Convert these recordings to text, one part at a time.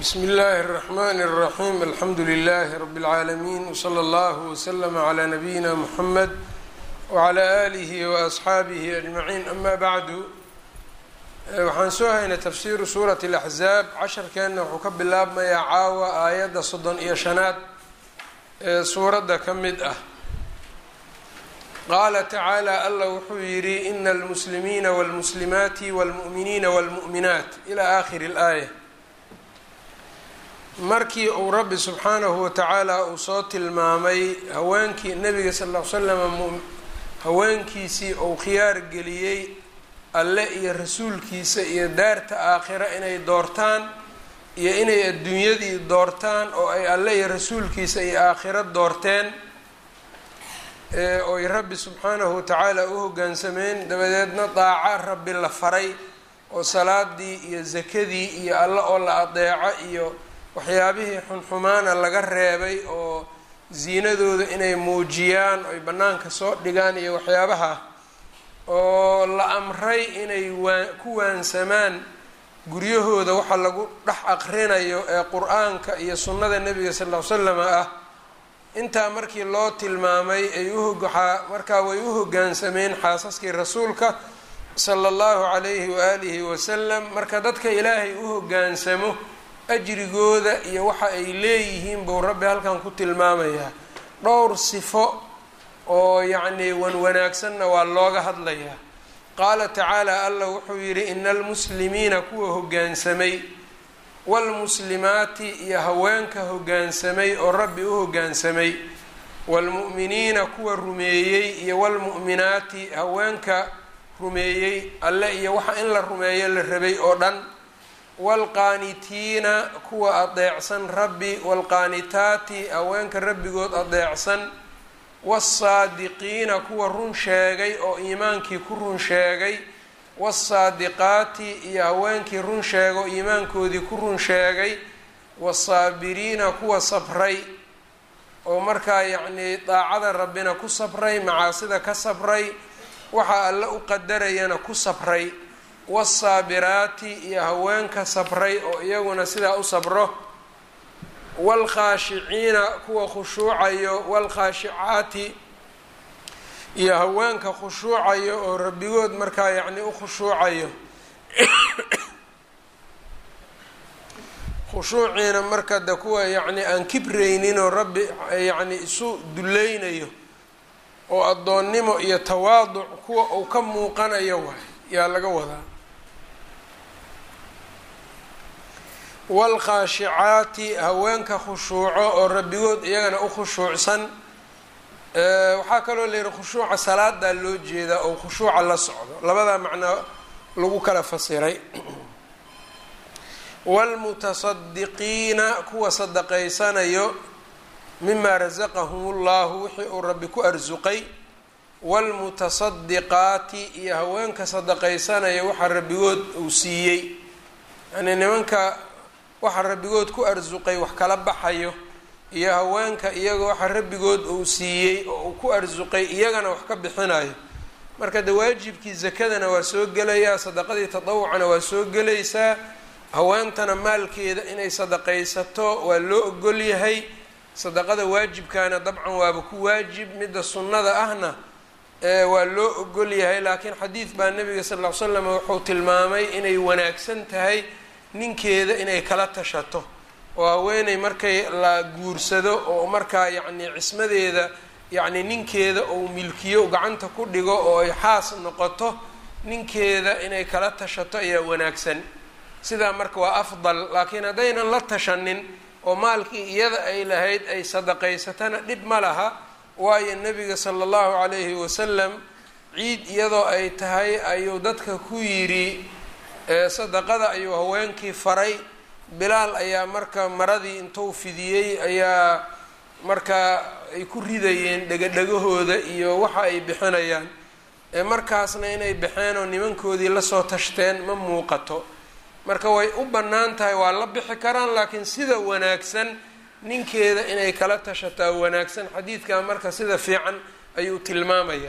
bsm اllahi الرحmn الرaحيم alxamdu لlh رb العaalمين وslى اllه وslm عlى نabيina mحamed وعlى آlih وأصxaabih أجmaعيn ama bعdu waxaan soo haynay tafsiru suuraة الأxzaab casharkeenna wuxuu ka bilaabmayaa caawa aayadda soddon iyo shanaad ee suuradda ka mid ah qaala tacaalى alla wuxuu yidhi ina اlmuslimiina wاlmuslimaati wاlmuؤminiina wاlmuؤminaat ilى akhiri اlآayة markii uu rabbi subxaanahu watacaala uu soo tilmaamay haweenkii nabiga sal ll ly slam haweenkiisii uu khiyaar geliyey alle iyo rasuulkiisa iyo daarta aakhira inay doortaan iyo inay adduunyadii doortaan oo ay alle iyo rasuulkiisa iyo aakhiro doorteen ooy rabbi subxaanahu watacaala u hoggaansameen dabadeedna daaca rabbi la faray oo salaadii iyo sakadii iyo alle oo la adeeco iyo waxyaabihii xunxumaana laga reebay oo ziinadooda inay muujiyaan oy bannaanka soo dhigaan iyo waxyaabaha oo la amray inay waa ku waansamaan guryahooda waxa lagu dhex aqrinayo ee qur-aanka iyo sunnada nebiga sal ll ly slam ah intaa markii loo tilmaamay ay uhowaxaa markaa way u hoggaansameen xaasaskii rasuulka sala allahu calayhi waaalihi wasalam marka dadka ilaahay u hoggaansamo ajrigooda iyo waxa ay leeyihiin buu rabbi halkan ku tilmaamayaa dhowr sifo oo yacnii wan wanaagsanna waa looga hadlayaa qaala tacaala allah wuxuu yidhi ina almuslimiina kuwa hoggaansamay waalmuslimaati iyo haweenka hoggaansamay oo rabbi u hoggaansamay waalmu'miniina kuwa rumeeyey iyo waalmu'minaati haweenka rumeeyey alle iyo waxa in la rumeeyo la rabay oo dhan waalqaanitiina kuwa adeecsan rabbi waalqaanitaati haweenka rabbigood adeecsan wasaadiqiina kuwa run sheegay oo iimaankii ku run sheegay wasaadiqaati iyo haweenkii run sheega oo iimaankoodii ku run sheegay wasaabiriina kuwa sabray oo markaa yacnii daacada rabbina ku sabray macaasida ka sabray waxa alle u qadarayana ku sabray wasaabiraati iyo haweenka sabray oo iyaguna sidaa u sabro waalkhaashiciina kuwa khushuucayo waalkhaashicaati iyo haweenka khushuucayo oo rabbigood markaa yacni u khushuucayo khushuuciina marka de kuwa yacni aan kibraynin oo rabbi yacni isu dullaynayo oo addoonnimo iyo tawaaduc kuwa uu ka muuqanayo waay yaa laga wadaa waalkhaashicaati haweenka khushuuco oo rabbigood iyagana u khushuucsan waxaa kaloo la yihi khushuuca salaadaa loo jeedaa oo khushuuca la socdo labadaa macnaa lagu kala fasiray waalmutasadiqiina kuwa sadaqaysanayo mimaa rasaqahum ullahu wixii uu rabbi ku arsuqay waalmutasadiqaati iyo haweenka sadaqaysanaya waxa rabbigood uu siiyey yacnii nimanka waxa rabbigood ku arsuqay wax kala baxayo iyo haweenka iyaga waxa rabbigood uu siiyey oo uu ku arsuqay iyagana wax ka bixinayo marka de waajibkii zakadana waa soo gelayaa sadaqadii tadawucana waa soo gelaysaa haweentana maalkeeda inay sadaqaysato waa loo ogol yahay sadaqada waajibkaana dabcan waaba ku waajib midda sunnada ahna waa loo ogol yahay laakiin xadiid baa nabiga sal ll ly slam wuxuu tilmaamay inay wanaagsan tahay ninkeeda inay kala tashato oo haweeney markay la guursado oo markaa yacnii cismadeeda yacni ninkeeda ou milkiyo gacanta ku dhigo oo ay xaas noqoto ninkeeda inay kala tashato ayaa wanaagsan sidaa marka waa afdal laakiin haddaynan la tashanin oo maalkii iyada ay lahayd ay sadaqaysatana dhib ma laha waayo nabiga sala allahu calayhi wasalam ciid iyadoo ay tahay ayuu dadka ku yidhi sadaqada ayuu haweenkii faray bilaal ayaa marka maradii intuu fidiyey ayaa markaa ay ku ridayeen dhegadhegahooda iyo waxa ay bixinayaan markaasna inay baxeen oo nimankoodii lasoo tashteen ma muuqato marka way u bannaan tahay waa la bixi karaan laakiin sida wanaagsan ninkeeda inay kala tashataa wanaagsan xadiidkaa marka sida fiican ayuu tilmaamayaa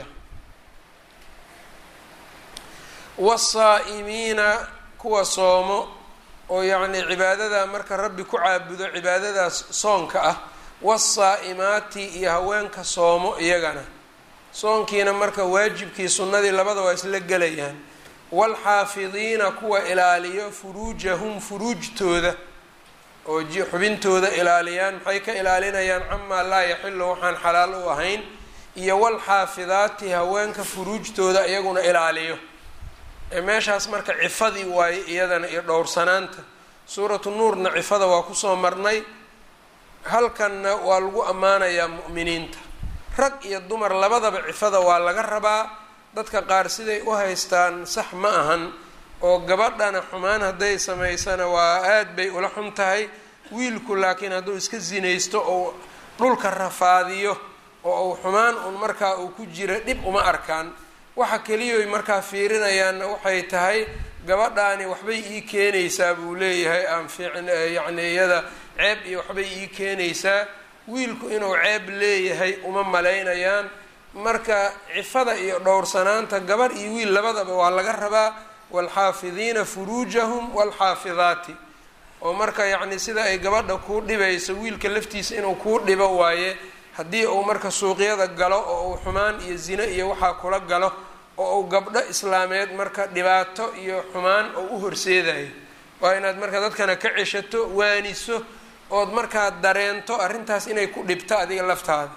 wasaa'imiina kuwa soomo oo yacnii cibaadada marka rabbi ku caabudo cibaadadaas soonka ah wasaa'imaati iyo haweenka soomo iyagana soonkiina marka waajibkii sunnadii labada waa isla gelayaan waalxaafidiina kuwa ilaaliyo furuujahum furuujtooda oo xubintooda ilaaliyaan maxay ka ilaalinayaan camaa laa yaxilu waxaan xalaal u ahayn iyo walxaafidaati haweenka furuujtooda iyaguna ilaaliyo ee meeshaas marka cifadii waaye iyadana iyo dhowrsanaanta suuratu nuurna cifada waa kusoo marnay halkanna waa lagu ammaanayaa mu'miniinta rag iyo dumar labadaba cifada waa laga rabaa dadka qaar siday u haystaan sax ma ahan oo gabadhana xumaan hadday samaysana waa aad bay ula xun tahay wiilku laakiin hadduu iska sinaysto oo dhulka rafaadiyo oo uu xumaan un markaa uu ku jira dhib uma arkaan waxa keliyoy markaa fiirinayaanna waxay tahay gabadhaani waxbay ii keenaysaa buu leeyahay aan fiicn yacni iyada ceeb iyo waxbay ii keenaysaa wiilku inuu ceeb leeyahay uma malaynayaan marka cifada iyo dhowrsanaanta gabar iyo wiil labadaba waa laga rabaa waalxaafidiina furuujahum waalxaafidaati oo marka yacni sida ay gabadha kuu dhibayso wiilka laftiisa inuu kuu dhibo waaye haddii uu marka suuqyada galo oo uu xumaan iyo zine iyo waxaa kula galo oo uu gabdho islaameed marka dhibaato iyo xumaan oo u horseedayo waa inaad marka dadkana ka ceshato waaniso ood markaa dareento arrintaas inay ku dhibto adiga laftaada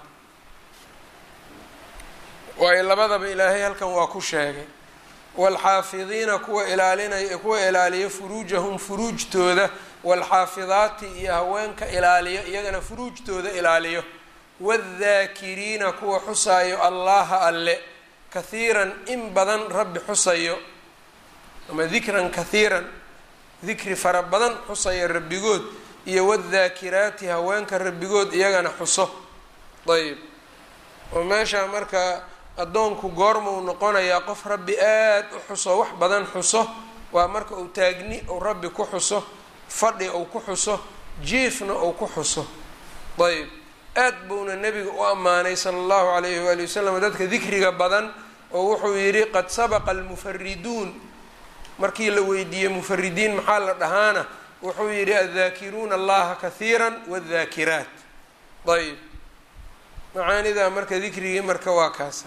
waayo labadaba ilaahay halkan waa ku sheegay waalxaafidiina kuwa ilaalinay kuwa ilaaliya furuujahum furuujtooda waalxaafidaati iyo haweenka ilaaliyo iyagana furuujtooda ilaaliyo waaddaakiriina kuwa xusaayo allaha alle kahiiran in badan rabbi xusayo ama dikran kahiiran dikri fara badan xusayo rabbigood iyo wadaakiraati haweenka rabbigood iyagana xuso ayb oo meesha marka addoonku goormuu noqonayaa qof rabbi aad u xuso wax badan xuso waa marka uu taagni uu rabbi ku xuso fadhi uu ku xuso jiifna uu ku xuso ayb aad buuna nebiga u ammaanay sala allahu calayhi waali wasalam dadka dikriga badan oo wuxuu yidhi qad sabaqa almufariduun markii la weydiiyey mufaridiin maxaa la dhahaana wuxuu yidhi addaakiruuna allaha kahiira wadaakiraat ayb macaanidaa marka dikrigii marka waa kaasa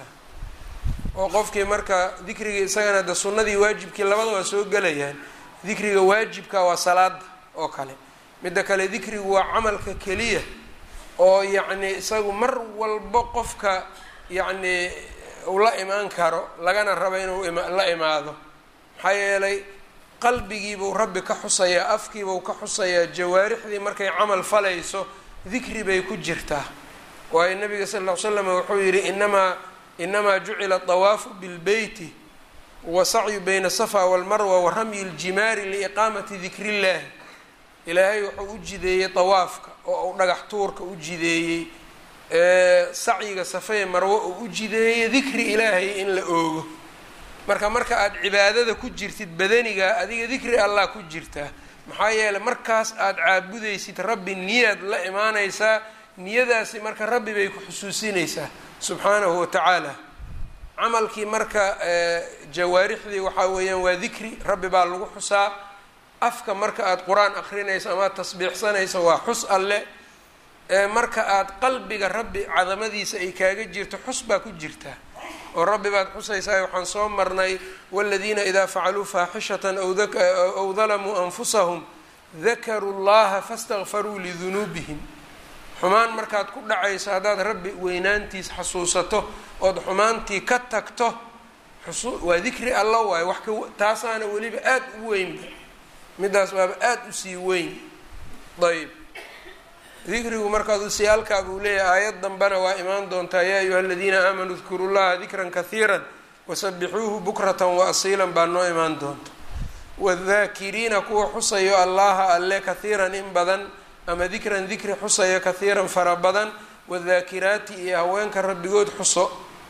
oo qofkii marka dikrigii isagana de sunnadii waajibkii labada waa soo gelayaan dikriga waajibka waa salaada oo kale midda kale dikrigu waa camalka keliya oo yacni isagu mar walbo qofka yacni uu la imaan karo lagana rabo inuu la imaado maxaa yeelay qalbigiibuu rabbi ka xusayaa afkiibuu ka xusayaa jawaarixdii markay camal falayso dikri bay ku jirtaa waayo nabiga sal ll ly slam wuxuu yidhi inamaa inamaa jucila dawaafu bilbeyti wa sacyu bayna asafa walmarwa wa ramyi ljimaari liiqaamati dikri illahi ilaahay wuxuu u jideeyey dawaafka oo uu dhagax tuurka u jideeyey sacyiga safee marwo uu u jideeyey dikri ilaahay in la oogo marka marka aada cibaadada ku jirtid badaniga adiga dikri allah ku jirtaa maxaa yeeley markaas aada caabudaysid rabbi niyaad la imaanaysaa niyadaasi marka rabbi bay ku xusuusinaysaa subxaanahu wa tacaala camalkii marka jawaarixdii waxaa weeyaan waa dikri rabbi baa lagu xusaa afka marka aada qur-aan akrinayso ama ad tasbiixsanayso waa xus alle marka aada qalbiga rabbi cadamadiisa ay kaaga jirto xus baa ku jirtaa oo rabbi baad xusaysaa waxaan soo marnay waladiina idaa facaluu faaxishatan aw dalamuu anfusahum dakaruu llaha fastakfaruu lidunuubihim xumaan markaad ku dhacayso haddaad rabbi weynaantiis xasuusato ood xumaantii ka tagto waa dikri alla waayo wax ka taasaana weliba aada u weynba midaas waaba aada usii weyn ayb dikrigu markaad usiyaalkaa buu leeyahay aayad dambena waa imaan doontaa yaa ayuha aladiina aamanuu dkuru llaha dikran kahiira wasabixuuhu bukratan wa asiilan baa noo imaan doonta wadaakiriina kuwa xusayo allaha alle kahiiran in badan ama dikran dikri xusayo kahiiran fara badan wadaakiraati iyo haweenka rabbigood xuso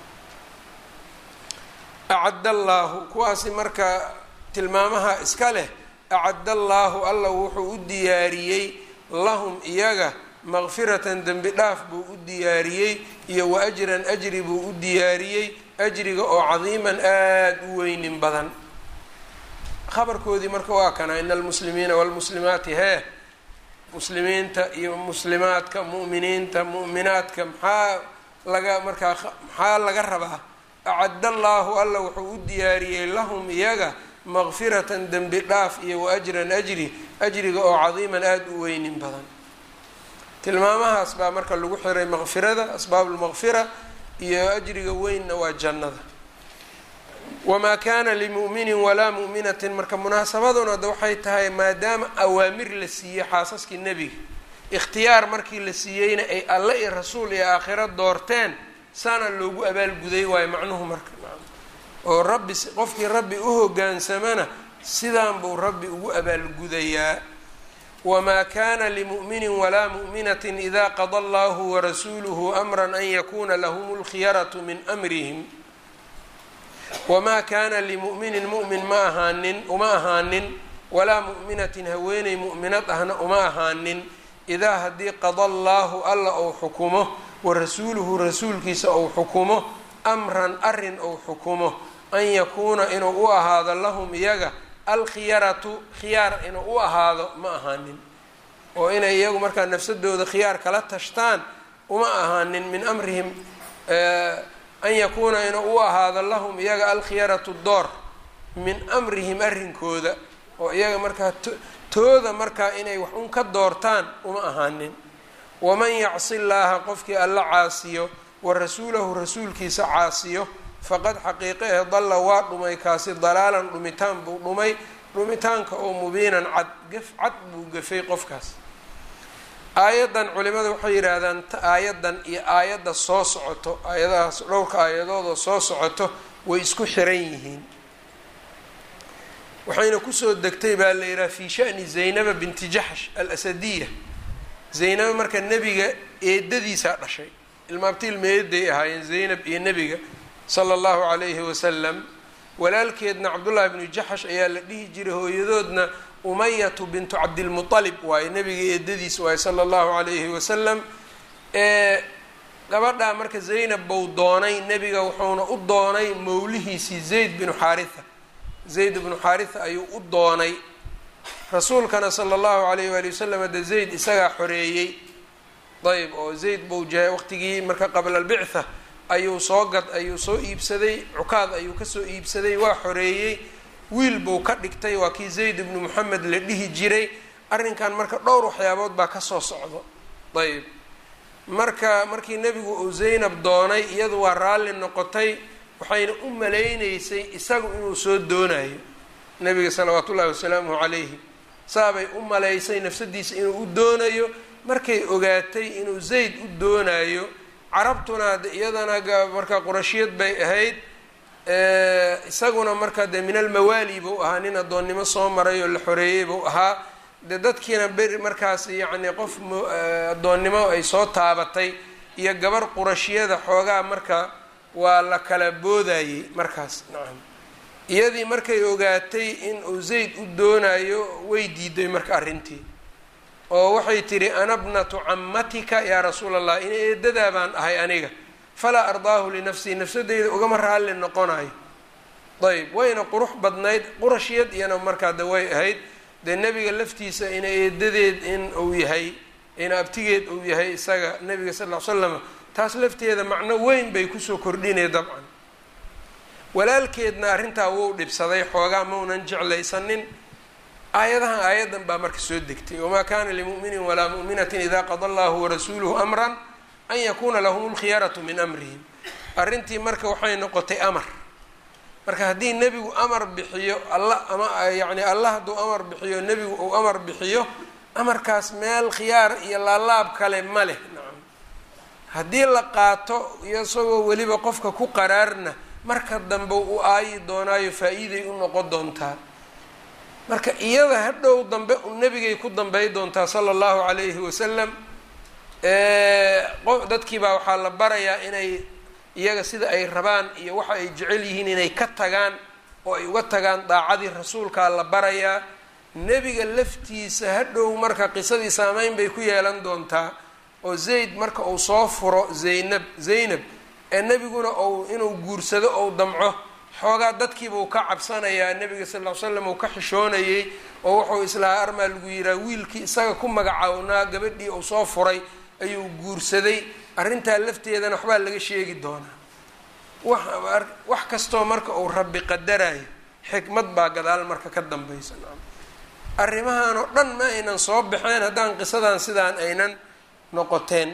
acad allaahu kuwaasi marka tilmaamaha iska leh acad allaahu alla wuxuu u diyaariyey lahum iyaga maqfiratan dembi dhaaf buu u diyaariyey iyo wa ajran ajri buu u diyaariyey ajriga oo cadiiman aada u weynin badan khabarkoodii marka waa kana ina almuslimiina waalmuslimaati hee muslimiinta iyo muslimaadka mu'miniinta mu'minaadka maxaa laga markaa maxaa laga rabaa acadda allaahu alla wuxuu u diyaariyey lahum iyaga maqfiratan dembi dhaaf iyo wa ajran ajri ajriga oo cadiiman aada u weynin badan tilmaamahaas baa marka lagu xiray maqfirada asbaabulmaqfira iyo ajriga weynna waa jannada wamaa kaana limu'minin walaa mu'minatin marka munaasabaduna da waxay tahay maadaama awaamir la siiyey xaasaskii nebiga ikhtiyaar markii la siiyeyna ay alle iyo rasuul iyo aakhiro doorteen saana loogu abaalguday waayo macnuhu marka oo rabbi qofkii rabbi u hogaansamana sidaan buu rabbi ugu abaalgudayaa wamaa kana limu'minin walaa mu'minatin ida qada allahu warasuuluhu amran an yakuna lahum lkhiyaratu min amrihim wamaa kaana limu'minin mu'min ma ahaanin uma ahaanin walaa mu'minatin haweeney mu'minad ahna uma ahaanin idaa haddii qada allaahu alla ou xukumo warasuuluhu rasuulkiisa ou xukumo amran arin ou xukumo an yakuuna inuu u ahaado lahum iyaga alkhiyaratu khiyaar inuu u ahaado ma ahaanin oo inay iyagu markaa nafsadooda khiyaar kala tashtaan uma ahaanin min amrihim an yakuuna inuu u ahaado lahum iyaga alkhiyaratu door min amrihim arrinkooda oo iyaga markaa tooda markaa inay wax un ka doortaan uma ahaanin waman yacsi llaaha qofkii alla caasiyo wa rasuulahu rasuulkiisa caasiyo faqad xaqiiqe ee dalla waa dhumay kaasi dalaalan dhumitaan buu dhumay dhumitaanka oo mubiinan cad gaf cad buu gafay qofkaas aayaddan culimada waxay yidhaahdaan aayaddan iyo aayadda soo socoto aayadahaas dhowrka aayadoodoo soo socoto way isku xiran yihiin waxayna kusoo degtay baa la yidhaha fii shani zaynaba binti jaxsh alasadiya zaynaba marka nebiga eedadiisaa dhashay ilmaabti ilmeeday ahaayeen zaynab iyo nebiga sala allahu calayhi wasalam walaalkeedna cabdullaahi bnu jaxsh ayaa la dhihi jiray hooyadoodna umayatu bintu cabdilmualib waaye nebiga eedadiis waaye sala allahu calayhi wasalam ee gabadhaa marka zaynab bou doonay nebiga wuxuuna u doonay mowlihiisii zayd binu xaaritha zayd bnu xaaritha ayuu u doonay rasuulkana sala allahu calayh waali wasalam de zayd isagaa xoreeyey ayb oo zayd bou jahay waqtigii marka qabla albictha ayuu soo gad ayuu soo iibsaday cukaad ayuu kasoo iibsaday waa xoreeyey wiil buu ka dhigtay waa kii zayd ibnu moxamed la dhihi jiray arrinkan marka dhowr waxyaabood baa kasoo socdo ayb marka markii nebigu uu zaynab doonay iyadu waa raalli noqotay waxayna u malaynaysay isagu inuu soo doonayo nebiga salawaatu ullahi wasalaamuhu calayhi saabay u malaysay nafsadiisa inuu u doonayo markay ogaatay inuu zayd u doonayo carabtuna de iyadana marka qurashiyad bay ahayd isaguna marka dee min almawaali buu ahaa nin addoonnimo soo maray oo la xoreeyey buu ahaa de dadkiina beri markaas yacni qof addoonnimo ay soo taabatay iyo gabar qurashiyada xoogaa marka waa la kala boodayey markaas nacam iyadii markay ogaatay in uu zayd u doonayo way diiday marka arrintii oo waxay tidhi ana bnatu cammatika yaa rasuula allah in eedadaa baan ahay aniga falaa ardaahu linafsii nafsadeyda ugama raalli noqonayo ayb wayna qurux badnayd qurashiyad iyana markaa de way ahayd dee nebiga laftiisa ina eedadeed in uu yahay ina abtigeed uu yahay isaga nebiga sal ll ly slam taas lafteeda macno weyn bay kusoo kordhinay dabcan walaalkeedna arrintaa wuu dhibsaday xoogaa maunan jeclaysanin aayadahan aayaddan baa marka soo degtay wamaa kana limu'minin walaa mu'minatin ida qada allahu warasuuluhu amran an yakuuna lahum lkhiyaratu min amrihim arrintii marka waxay noqotay amar marka haddii nebigu amar bixiyo alla ama yacni allah hadduu amar bixiyo nebigu uu amar bixiyo amarkaas meel khiyaar iyo laalaab kale ma leh nacam haddii la qaato isagoo weliba qofka ku qaraarna marka dambe u aayi doonaayo faa-iiday u noqon doontaa marka iyada hadhow dambe u nebigay ku dambey doontaa sala allahu calayhi wasalam qof dadkii baa waxaa la barayaa inay iyaga sida ay rabaan iyo waxa ay jecel yihiin inay ka tagaan oo ay uga tagaan daacadii rasuulkaa la barayaa nebiga laftiisa hadhow marka qisadii saameyn bay ku yeelan doontaa oo zayd marka uu soo furo zaynab zaynab ee nebiguna ou inuu guursado ou damco xoogaa dadkiibuu ka cabsanayaa nebiga sal ll ly slam uu ka xishoonayey oo wuxuu islahaa armaa lagu yihaha wiilkii isaga ku magacawnaa gabadhii uu soo furay ayuu guursaday arrintaa lafteedana waxbaa laga sheegi doonaa wax wax kastoo marka uu rabbi qadarayo xikmad baa gadaal marka ka dambaysa arrimahan oo dhan ma aynan soo baxeen haddaan qisadan sidaan aynan noqoteen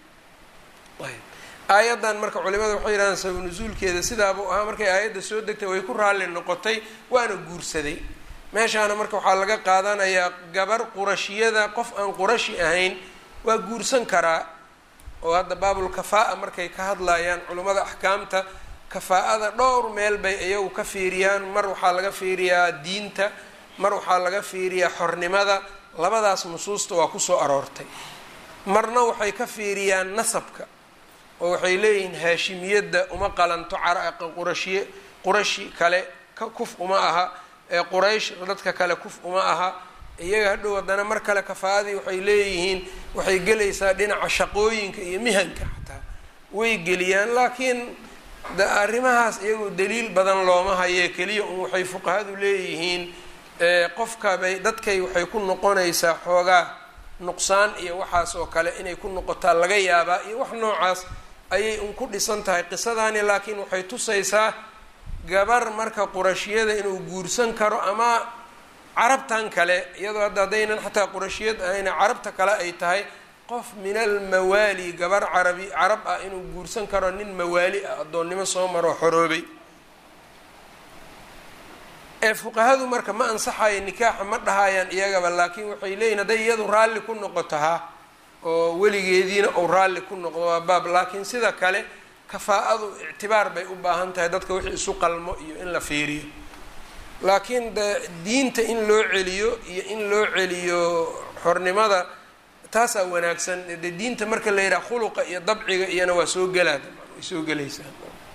aayaddan marka culimada waxay yidhahdaan sabab nusuulkeeda sidaabuu ahaa markay aayadda soo degtay way ku raalli noqotay waana guursaday meeshaana marka waxaa laga qaadanayaa gabar qurashiyada qof aan qurashi ahayn waa guursan karaa oo hadda baabul kafaa-a markay ka hadlayaan culimmada axkaamta kafaa-ada dhowr meel bay iyagu ka fiiriyaan mar waxaa laga fiiriyaa diinta mar waxaa laga fiiriyaa xornimada labadaas nusuusta waa kusoo aroortay marna waxay ka fiiriyaan nasabka oo waxay leeyihiin haashimiyadda uma qalanto qurashiye qurashi kale kuf uma aha ee quraysh dadka kale kuf uma aha iyaga hadhow haddana mar kale kafaa'adii waxay leeyihiin waxay gelaysaa dhinaca shaqooyinka iyo mihanka xataa way geliyaan laakiin arrimahaas iyagoo daliil badan looma haye keliya un waxay fuqahadu leeyihiin qofka bay dadkay waxay ku noqonaysaa xoogaa nuqsaan iyo waxaas oo kale inay ku noqotaa laga yaabaa iyo wax noocaas ayay un ku dhisan tahay qisadani laakiin waxay tusaysaa gabar marka qurashiyada inuu guursan karo ama carabtan kale iyadoo hadda haddaynan xataa qurashiyad ahayna carabta kale ay tahay qof min almawaali gabar carabi carab ah inuu guursan karo nin mawaali ah addoonnimo soo maroo xoroobay ee fuqahadu marka ma ansaxayo nikaaxa ma dhahayaan iyagaba laakiin waxay leeyihin hadday iyadu raalli ku noqoto ha oo weligeediina uu raalli ku noqdo waa baab laakiin sida kale kafaa-adu ictibaar bay u baahan tahay dadka wixii isu qalmo iyo in la fiiriyo laakiin de diinta in loo celiyo iyo in loo celiyo xornimada taasaa wanaagsan de diinta marka la yidhaha khuluqa iyo dabciga iyana waa soo gelaa way soo gelaysaa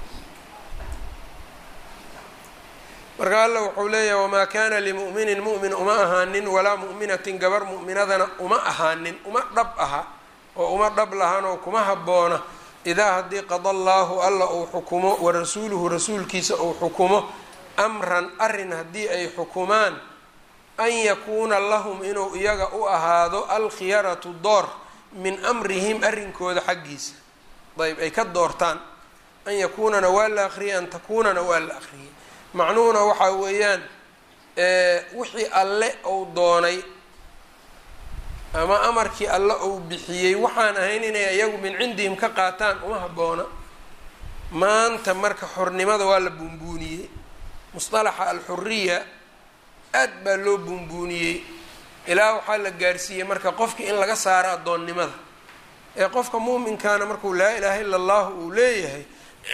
marka alla wuxuu leeyahay wamaa kana limu'minin mu'min uma ahaanin walaa mu'minatin gabar mu'minadana uma ahaanin uma dhab aha oo uma dhab lahanoo kuma habboona idaa haddii qada allaahu alla uu xukumo wa rasuuluhu rasuulkiisa uu xukumo amran arrin haddii ay xukumaan an yakuuna lahum inuu iyaga u ahaado alkhiyaratu door min amrihim arrinkooda xaggiisa ayb ay ka doortaan an yakuunana waa la akhriyay an takuunana waa la akhriyay macnuhuna waxaa weeyaan wixii alle uu doonay ama amarkii alle uu bixiyey waxaan ahayn inay iyagu min cindihim ka qaataan uma habboona maanta marka xornimada waa la buunbuuniyey musطalaxa alxuriya aad baa loo buunbuuniyey ilaa waxaa la gaarsiiyey marka qofkii in laga saaro addoonnimada ee qofka muuminkaana markuu laa ilaaha ila allahu uu leeyahay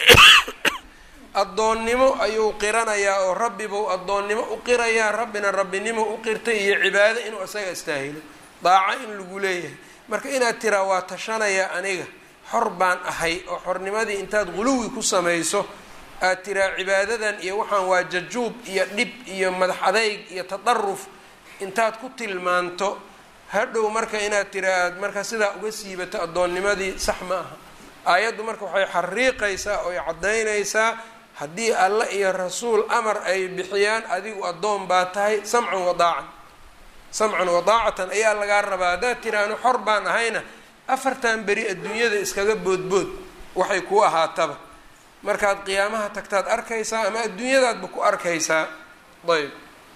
addoonnimo ayuu qiranayaa oo rabbibuu addoonnimo u qirayaa rabbina rabbinimo u qirtay iyo cibaado inuu isaga istaahilo daaco in lagu leeyahay marka inaad tiraa waa tashanaya aniga xor baan ahay oo xornimadii intaad guluwi ku samayso aad tiraa cibaadadan iyo waxaan waa jajuub iyo dhib iyo madax adayg iyo tadaruf intaad ku tilmaanto hadhow marka inaad tira aad marka sidaa uga siibato addoonnimadii sax ma aha aayaddu marka waxay xariiqaysaa oo ay caddaynaysaa haddii alle iyo rasuul amar ay bixiyaan adigu addoon baa tahay samcan wadaacan samcan wadaacatan ayaa lagaa rabaa haddaad tiraano xor baan ahayna afartan beri adduunyada iskaga boodbood waxay kuu ahaataba markaad qiyaamaha tagtaad arkaysaa ama adduunyadaadba ku arkaysaa ayb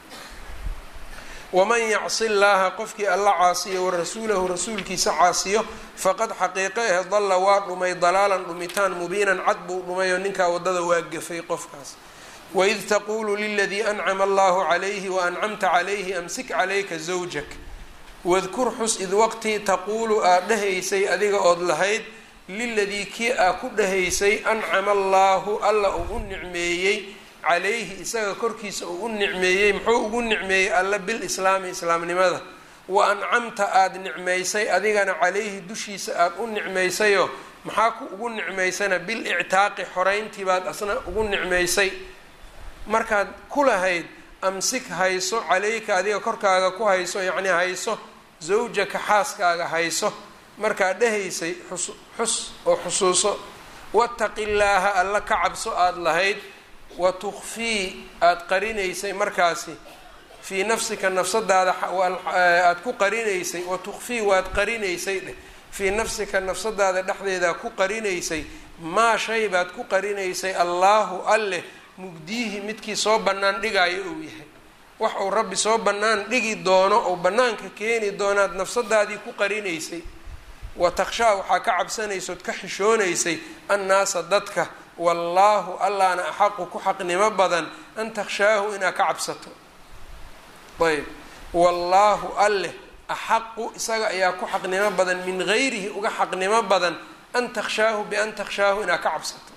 waman yacsi llaaha qofkii alla caasiyo warasuulahu rasuulkiisa caasiyo faqad xaqiiqo eh dalla waa dhumay dalaalan dhumitaan mubiinan cad buu dhumay oo ninkaa waddada waa gafay qofkaas waid taquulu liladii ancama allahu calayhi waancamta calayhi amsik calayka zawjak wadkur xus id waqti taquulu aad dhahaysay adiga ood lahayd liladii kii aa ku dhahaysay ancama allaahu alla uu u nicmeeyey calayhi isaga korkiisa uu u nicmeeyey muxuu ugu nicmeeyey alla bilislaami islaamnimada wa ancamta aada nicmaysay adigana calayhi dushiisa aada u nicmaysayoo maxaa ku ugu nicmaysana bilictaaqi xoreyntii baad asna ugu nicmaysay markaad ku lahayd amsik hayso calayka adiga korkaaga ku hayso yacnii hayso zawjaka xaaskaaga hayso markaad dhahaysay xus xus oo xusuuso wataqi llaaha alla ka cabso aada lahayd wa tukfii aada qarinaysay markaasi fii nafsika nafsadaada aada ku qarinaysay wa tukfii waad qarinaysay dheh fii nafsika nafsadaada dhexdeedaa ku qarinaysay maa shay baad ku qarinaysay allaahu alleh mubdiihi midkii soo bannaan dhigaayo uu yahay wax uu rabbi soo bannaan dhigi doono oo bannaanka keeni doonaad nafsadaadii ku qarinaysay wa takhshaa waxaa ka cabsanaysood ka xishoonaysay annaasa dadka wallaahu allaana axaqu ku xaqnimo badan an takhshaahu inaad ka cabsato ayb wallaahu alleh axaqu isaga ayaa ku xaqnimo badan min gayrihi uga xaqnimo badan an takhshaahu bian takhshaahu inaad ka cabsato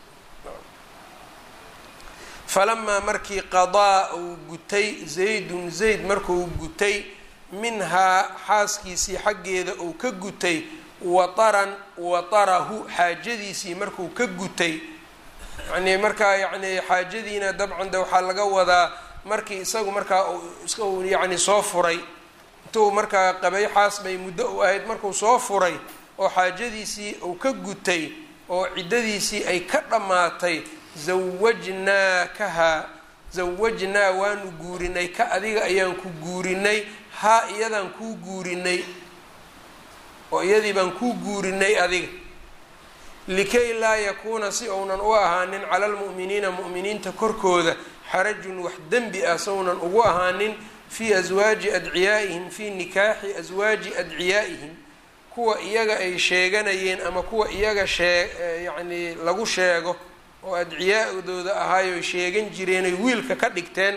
falamaa markii qadaa uu gutay zaydun zayd markuu gutay minhaa xaaskiisii xaggeeda uu ka gutay wataran watarahu xaajadiisii markuu ka gutay yacnii markaa yacni xaajadiina dabcan de waxaa laga wadaa markii isagu markaa uu yacni soo furay intuu markaa qabay xaas bay muddo u ahayd markuu soo furay oo xaajadiisii uu ka gutay oo ciddadiisii ay ka dhammaatay zawajnaakahaa zawajnaa waanu guurinay ka adiga ayaan ku guurinay haa iyadaan kuu guurinay oo iyadii baan kuu guurinay adiga likay laa yakuuna si uunan u ahaanin cala almu'miniina mu'miniinta korkooda xarajun wax dembi ah saunan ugu ahaanin fii aswaaji adciyaa'ihim fii nikaaxi aswaaji adciyaa'ihim kuwa iyaga ay sheeganayeen ama kuwa iyaga shee yacnii lagu sheego oo adciyaa-dooda ahaayo sheegan jireenay wiilka ka dhigteen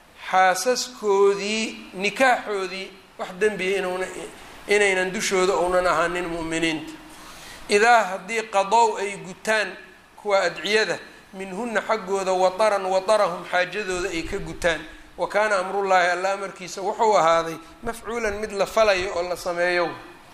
xaasaskoodii nikaaxoodii wax dembiya inuuna inaynan dushooda uunan ahaanin mu'miniinta idaa haddii qadow ay gutaan kuwa adciyada minhuna xaggooda wataran watarahum xaajadooda ay ka gutaan wa kaana amrullaahi alla amarkiisa wuxuu ahaaday mafcuulan mid la falayo oo la sameeyo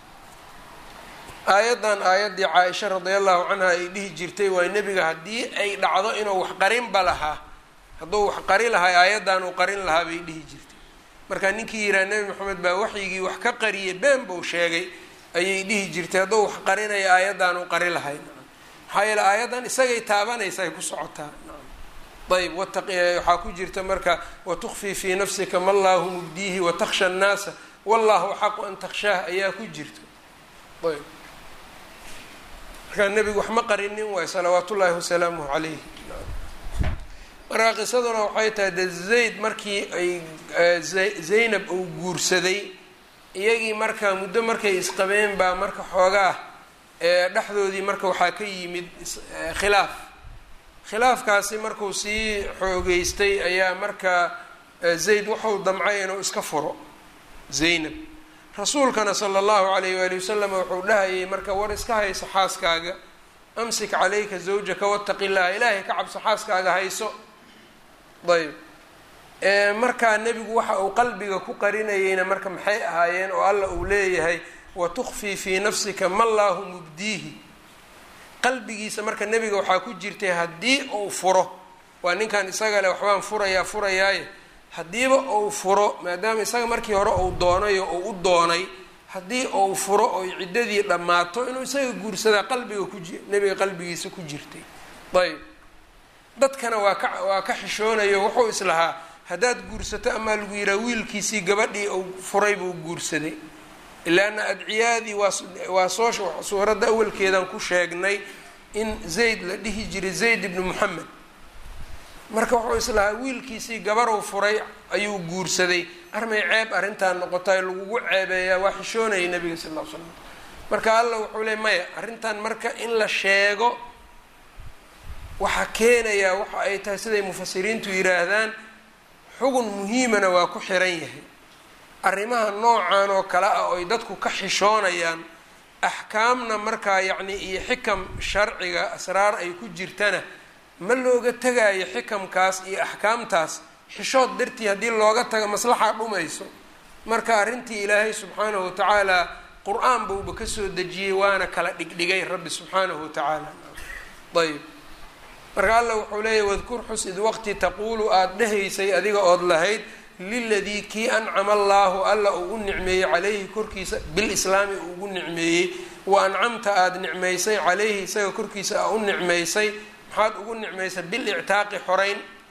aayaddan aayaddii caa-isha radia allahu canha ay dhihi jirtay waa nebiga haddii ay dhacdo inuu wax qarinba lahaa hadduu wax qari lahaa aayaddan uu qarin lahaa bay dhihi jirtay marka ninkii yihaha nebi maxamed baa waxyigii wax ka qariyay been buu sheegay ayay dhihi jirtay hadduu wax qarinaya aayaddan uu qari lahay maxaa yeele aayaddan isagay taabanaysa ay ku socotaa ayb waxaa ku jirta marka watukfii fii nafsika ma llaahu mubdiihi watakhsha annaasa wallahu axaqu an takhshaah ayaa ku jirta ayb markaa nebigu wax ma qarinin waay salawaat ullaahi wasalaamuhu calayh markaa qisaduna waxay tahay de zayd markii ay zaynab uu guursaday iyagii marka muddo markay isqabeen baa marka xoogaa dhexdoodii marka waxaa ka yimid khilaaf khilaafkaasi markuu sii xoogeystay ayaa marka zayd wuxuu damcay inuu iska furo zaynab rasuulkana sala allahu calayh waali wasalam wuxuu dhahayay marka war iska hayso xaaskaaga amsik calayka zawjaka wataqi llaha ilaahay ka cabso xaaskaaga hayso ayb markaa nebigu waxa uu qalbiga ku qarinayeyna marka maxay ahaayeen oo alla uu leeyahay watukfii fii nafsika ma llaahu mubdiihi qalbigiisa marka nebiga waxaa ku jirtay haddii uu furo waa ninkan isaga le waxbaan furayaa furayaaye haddiiba uu furo maadaama isaga markii hore uu doonayo uu u doonay haddii uu furo oy ciddadii dhammaato inuu isaga guursadaa qalbiga kuji nebiga qalbigiisa ku jirtay ayb dadkana waa ka waa ka xishoonayo wuxuu islahaa haddaad guursato amaa lagu yihaha wiilkiisii gabadhii uu furay buu guursaday ilaana adciyaadii waa waa soo suuradda awalkeedan ku sheegnay in zayd la dhihi jiray zayd ibnu moxamed marka wuxuu islahaa wiilkiisii gabarow furay ayuu guursaday armay ceeb arrintaa noqotay lagugu ceebeeyaa waa xishoonayay nabiga sal ll ly slam marka alla wuxuu le maya arrintan marka in la sheego waxaa keenayaa waxa ay tahay siday mufasiriintu yidhaahdaan xugun muhiimana waa ku xiran yahay arrimaha noocan oo kale ah oy dadku ka xishoonayaan axkaamna markaa yacni iyo xikam sharciga asraar ay ku jirtana ma looga tegaayo xikamkaas iyo axkaamtaas xishood dartii haddii looga tago maslaxaa dhumayso marka arrintii ilaahay subxaanahu watacaala qur-aan buuba kasoo dejiyey waana kala dhigdhigay rabbi subxaanahu watacaala ayb marka alla wuxuu leeyahy wadkur xus id waqti taquulu aada dhehaysay adiga ood lahayd liladii kii ancama allaahu alla uu u nicmeeyey calayhi korkiisa bilislaami uu ugu nicmeeyey wa ancamta aada nicmaysay calayhi isaga korkiisa aa u nicmaysay maxaad ugu nicmaysay bilictaaqi xoreyn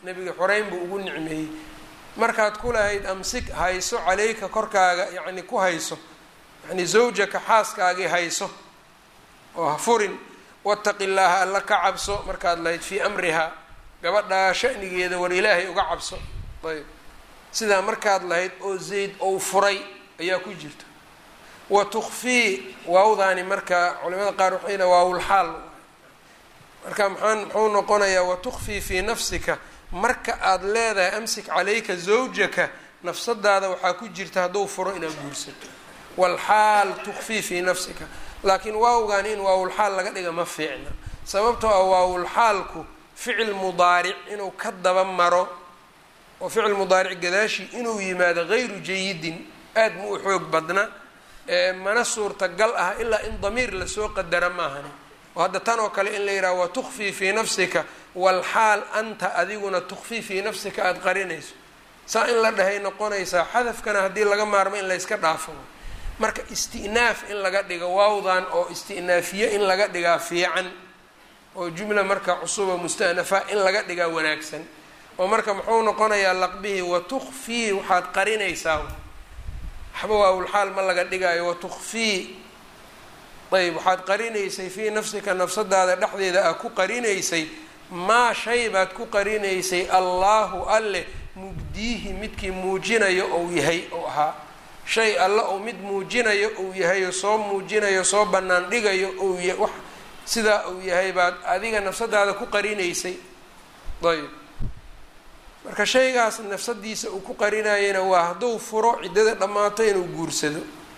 nebiga xoreyn buu ugu nicmeeyey markaad ku lahayd amsik hayso caleyka korkaaga yacni ku hayso yacni zawjaka xaaskaagii hayso oo ha furin wataqi llaaha alla ka cabso markaad lahayd fii amrihaa gabadhaa shanigeeda war ilaahay uga cabso ayb sidaa markaad lahayd oo zayd ou furay ayaa ku jirta wa tukfii waawdaani marka culimada qaar waxay yidhaha waawulxaal marka maxaan muxuu noqonayaa wa tukfii fii nafsika marka aada leedahay amsik calayka zawjaka nafsadaada waxaa ku jirta hadduu furo inaad guursato walxaal tukfii fii nafsika laakiin waawgan in waawulxaal laga dhiga ma fiicna sababtoo ah waawulxaalku ficil mudaaric inuu ka daba maro oo ficil mudaaric gadaashii inuu yimaado gayru jayidin aad ma u xoog badna mana suurtagal ah ilaa in damiir lasoo qadara maahani oo hadda tan oo kale in la yidhaha wa tukfii fii nafsika walxaal anta adiguna tukfii fii nafsika aada qarinayso saa in la dhahay noqonaysaa xadafkana haddii laga maarmo in layska dhaafo marka isti'naaf in laga dhigo waawdan oo isti'naafiye in laga dhigaa fiican oo jumla marka cusuba musta'nafa in laga dhigaa wanaagsan oo marka muxuu noqonayaa laqbihii wa tukfii waxaad qarinaysaa waxba waawulxaal ma laga dhigaayo wa tukfii ayb waxaad qarinaysay fii nafsika nafsadaada dhexdeeda ah ku qarinaysay maa shay baad ku qarinaysay allaahu alle mubdiihi midkii muujinayo ou yahay ou ahaa shay alle ou mid muujinayo ou yahayo soo muujinayo soo bannaan dhigayo ou ya wax sidaa uu yahay baad adiga nafsadaada ku qarinaysay ayb marka shaygaas nafsadiisa uu ku qarinayana waa hadduu furo ciddada dhammaato inuu guursado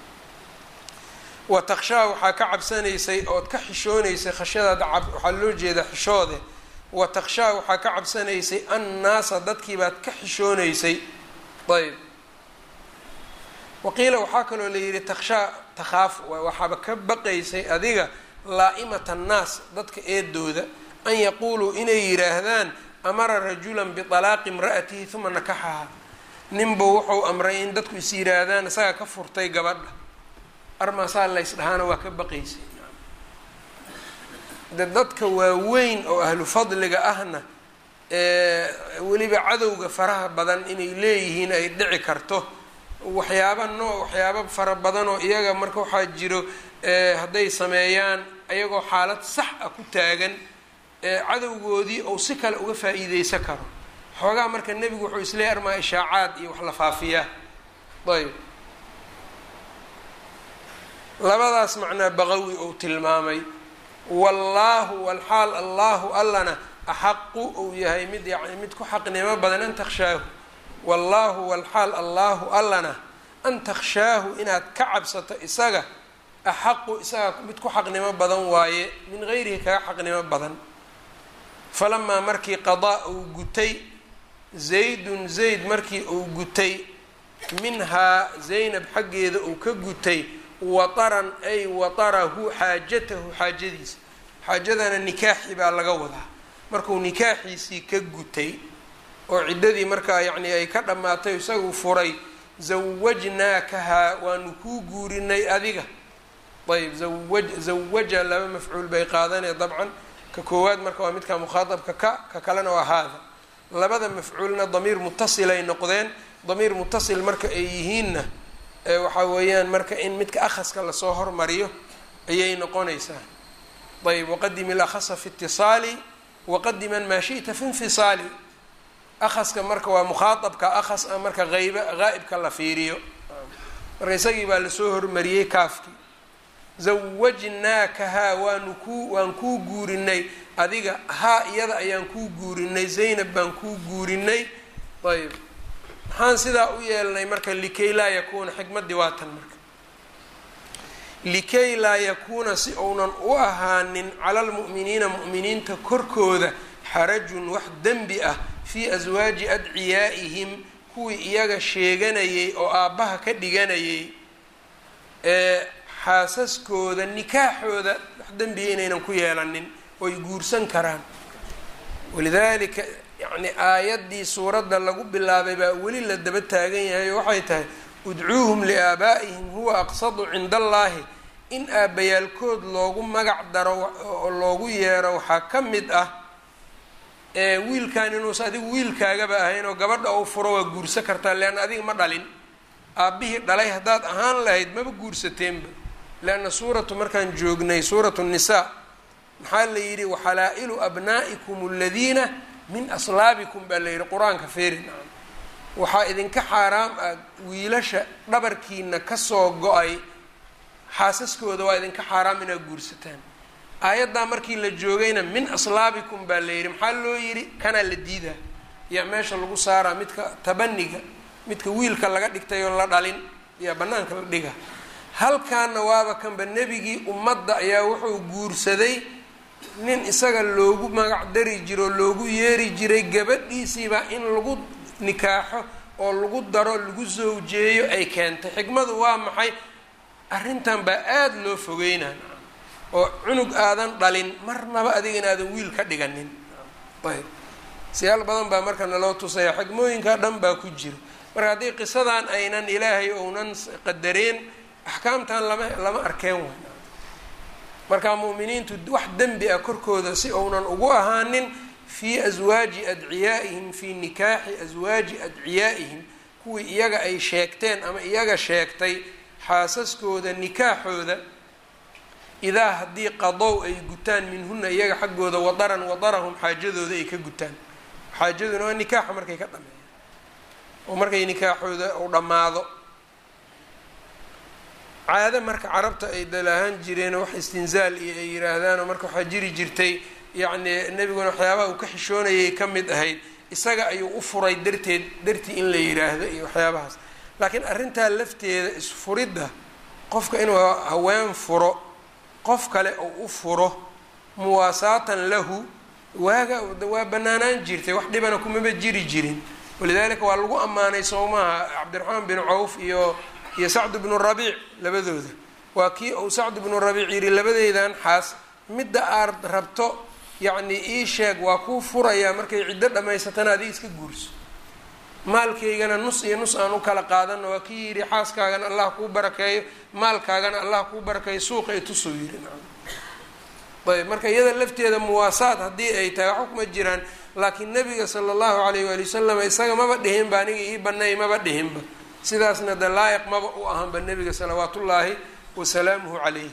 wa takshaa waxaa ka cabsanaysay ood ka xishoonaysay khashyadaada cab waxaa loo jeedaa xishoode wa takshaa waxaa ka cabsanaysay annaasa dadkiibaad ka xishoonaysay ayb waqiila waxaa kaloo la yidhi takshaa takhaaf waxaaba ka baqaysay adiga laa-imat annaas dadka eedooda an yaquuluu inay yidhaahdaan amara rajulan bialaaqi imra'atihi uma nakaxaha ninbuu wuxuu amray in dadku is yidhaahdaan isaga ka furtay gabadha armaasaa lays dhahaana waa ka baqaysay de dadka waaweyn oo ahlu fadliga ahna weliba cadowga faraha badan inay leeyihiin ay dhici karto waxyaaba noo waxyaaba fara badan oo iyaga marka waxaa jiro hadday sameeyaan ayagoo xaalad sax ah ku taagan cadowgoodii ou si kale uga faa-iideysan karo xoogaa marka nebigu wuxuu isleeyay armaa ishaacaad iyo wax la faafiyaa ayb labadaas macnaa baqawi ou tilmaamay wallaahu walxaal allaahu allana axaqu uu yahay mid yani mid ku xaqnimo badan an takshaahu wallaahu walxaal allaahu allana an takshaahu inaad ka cabsato isaga axaqu isaga mid ku xaqnimo badan waaye min gayrihi kaga xaqnimo badan falamaa markii qadaa uu gutay zaydun zayd markii uu gutay minhaa zaynab xaggeeda uu ka gutay wataran ay watarahu xaajatahu xaajadiisa xaajadana nikaaxi baa laga wadaa markuu nikaaxiisii ka gutay oo ciddadii markaa yacni ay ka dhammaatay isagu furay zawajnaakahaa waanu kuu guurinay adiga ayb zawaj zawaja laba mafcuul bay qaadanee dabcan ka koowaad marka waa midka mukhaaabka ka ka kalena waa haada labada mafcuulna damiir mutasilay noqdeen damiir mutasil marka ay yihiinna waxaa weeyaan marka in midka akhaska lasoo hormariyo ayay noqonaysaa ayb waqadim ilakhasa fi itisaali waqadiman maa shi'ta fi infisaali akhaska marka waa mukhaaabka akhas a marka ayb haa'ibka la fiiriyo marka isagii baa lasoo hormariyey kaafkii zawajnaakahaa waanu kuu waan kuu guurinay adiga haa iyada ayaan kuu guurinay zaynab baan kuu guurinay ayb maxaan sidaa u yeelnay marka likay laa yakuuna xikmaddii waa tan marka likay laa yakuuna si uunan u ahaanin cala lmu'miniina mu'miniinta korkooda xarajun wax dembi ah fii aswaaji adciyaa'ihim kuwii iyaga sheeganayay oo aabbaha ka dhiganayay ee xaasaskooda nikaaxooda wax dembiya inaynan ku yeelanin oy guursan karaan walidaalika yacni aayaddii suuradda lagu bilaabay baa weli la daba taagan yahay oo waxay tahay udcuuhum liaabaa'ihim huwa aqsadu cinda allaahi in aabbayaalkood loogu magac daro oo loogu yeero waxaa ka mid ah wiilkan inuusa adigu wiilkaagaba ahayn oo gabadha ou furo waa guursa kartaa leanna adiga ma dhalin aabbihii dhalay haddaad ahaan lahayd maba guursateenba leanna suuratu markaan joognay suuratu nisaa maxaa la yidhi waxalaa-ilu abnaa'ikum aladiina min aslaabikum baa la yidhi qur-aanka feerin waxaa idinka xaaraam ah wiilasha dhabarkiina kasoo go-ay xaasaskooda waa idinka xaaraam inaad guursataan aayaddaa markii la joogayna min aslaabikum baa la yidhi maxaa loo yidhi kanaa la diidaa yaa meesha lagu saaraa midka tabaniga midka wiilka laga dhigtay oo la dhalin yaa banaanka la dhiga halkaana waaba kanba nebigii ummadda ayaa wuxuu guursaday nin isaga loogu magac dari jiro oo loogu yeeri jiray gabadhiisiiba in lagu nikaaxo oo lagu daro lagu sawjeeyo ay keentay xikmadu waa maxay arrintan baa aada loo fogeynaa oo cunug aadan dhalin marnaba adiga inaadan wiil ka dhiganin ayb siyaal badan baa marka naloo tusaya xikmooyinka dhan baa ku jira marka haddii qisadan aynan ilaahay ounan qadareen axkaamtan lama lama arkeen way marka mu'miniintu wax dembi ah korkooda si ounan ugu ahaanin fii aswaaji adciyaa'ihim fii nikaaxi aswaaji adciyaa'ihim kuwii iyaga ay sheegteen ama iyaga sheegtay xaasaskooda nikaaxooda idaa haddii qadow ay gutaan minhuna iyaga xaggooda wadaran wadarahum xaajadooda ay ka gutaan xaajaduna waa nikaaxa markay ka dhameeyaan oo markay nikaaxooda uu dhammaado caado marka carabta ay dalahaan jireen wax istinzaal iyo ay yihaahdaan marka waxaa jiri jirtay yacni nebiguna waxyaabaha uu ka xishoonayay ka mid ahayd isaga ayuu u furay darteed dartii in la yiraahdo iyo waxyaabahaas laakiin arrintaa lafteeda isfuridda qofka inuu haween furo qof kale oo u furo muwaasaatan lahu waaga waa banaanaan jirtay wax dhibana kumaba jiri jirin walidaalika waa lagu ammaanay sowmaha cabdiraxmaan bin cawf iyo iyo sacd bnu rabiic labadooda waa kii uu sacd bnu rabiic yidhi labadeydan xaas midda aad rabto yacni ii sheeg waa kuu furayaa markay ciddo dhammaysatana adiga iska guurso maalkaygana nus iyo nus aan u kala qaadano waa kii yidhi xaaskaagana allah kuu barakeeyo maalkaagana allah kuu barakeeyo suuqa itusuu yidhi ayb marka iyada lafteeda muwaasaad haddii ay tahay waxba kuma jiraan laakiin nabiga sala allahu alayh waali wasalam isaga maba dhihinba aniga ii banay maba dhihinba sidaasna de laayiq maba u ahanba nebiga salawaat ullaahi wasalaamuhu calayhi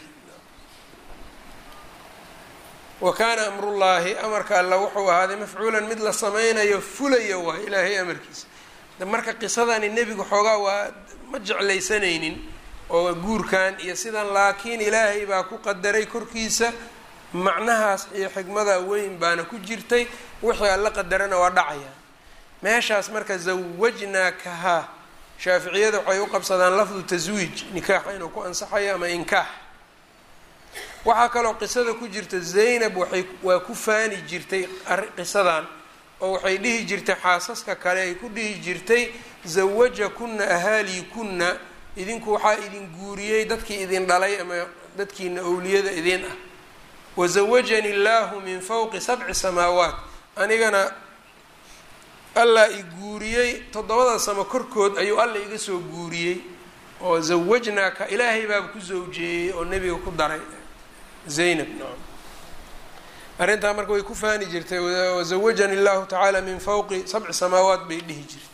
wa kaana amrullaahi amarka alla wuxuu ahaaday mafcuulan mid la sameynayo fulaya waay ilaahay amarkiisa marka qisadani nebigu xoogaa waa ma jeclaysanaynin oo guurkan iyo sidan laakiin ilaahay baa ku qadaray korkiisa macnahaas iyo xikmada weyn baana ku jirtay wixii alla qadarana waa dhacaya meeshaas marka zawajnaakahaa shaaficiyada waxay u qabsadaan lafdu taswiij nikaaxa inuu ku ansaxayo ama inkaax waxaa kaloo qisada ku jirta zaynab waxay waa ku faani jirtay qisadan oo waxay dhihi jirtay xaasaska kale ay ku dhihi jirtay zawajakuna ahaaliikunna idinku waxaa idin guuriyey dadkii idin dhalay ama dadkiina owliyada idin ah wazawajani illaahu min fawqi sabci samaawaat anigana allah i guuriyey toddobada samo korkood ayuu alla iga soo guuriyey oo zawajnaaka ilaahay baaba ku zawjeeyey oo nebiga ku daray zaynab arrintaa marka way ku faani jirtay wazawajani allahu tacaala min fawqi sabci samaawaat bay dhihi jirtay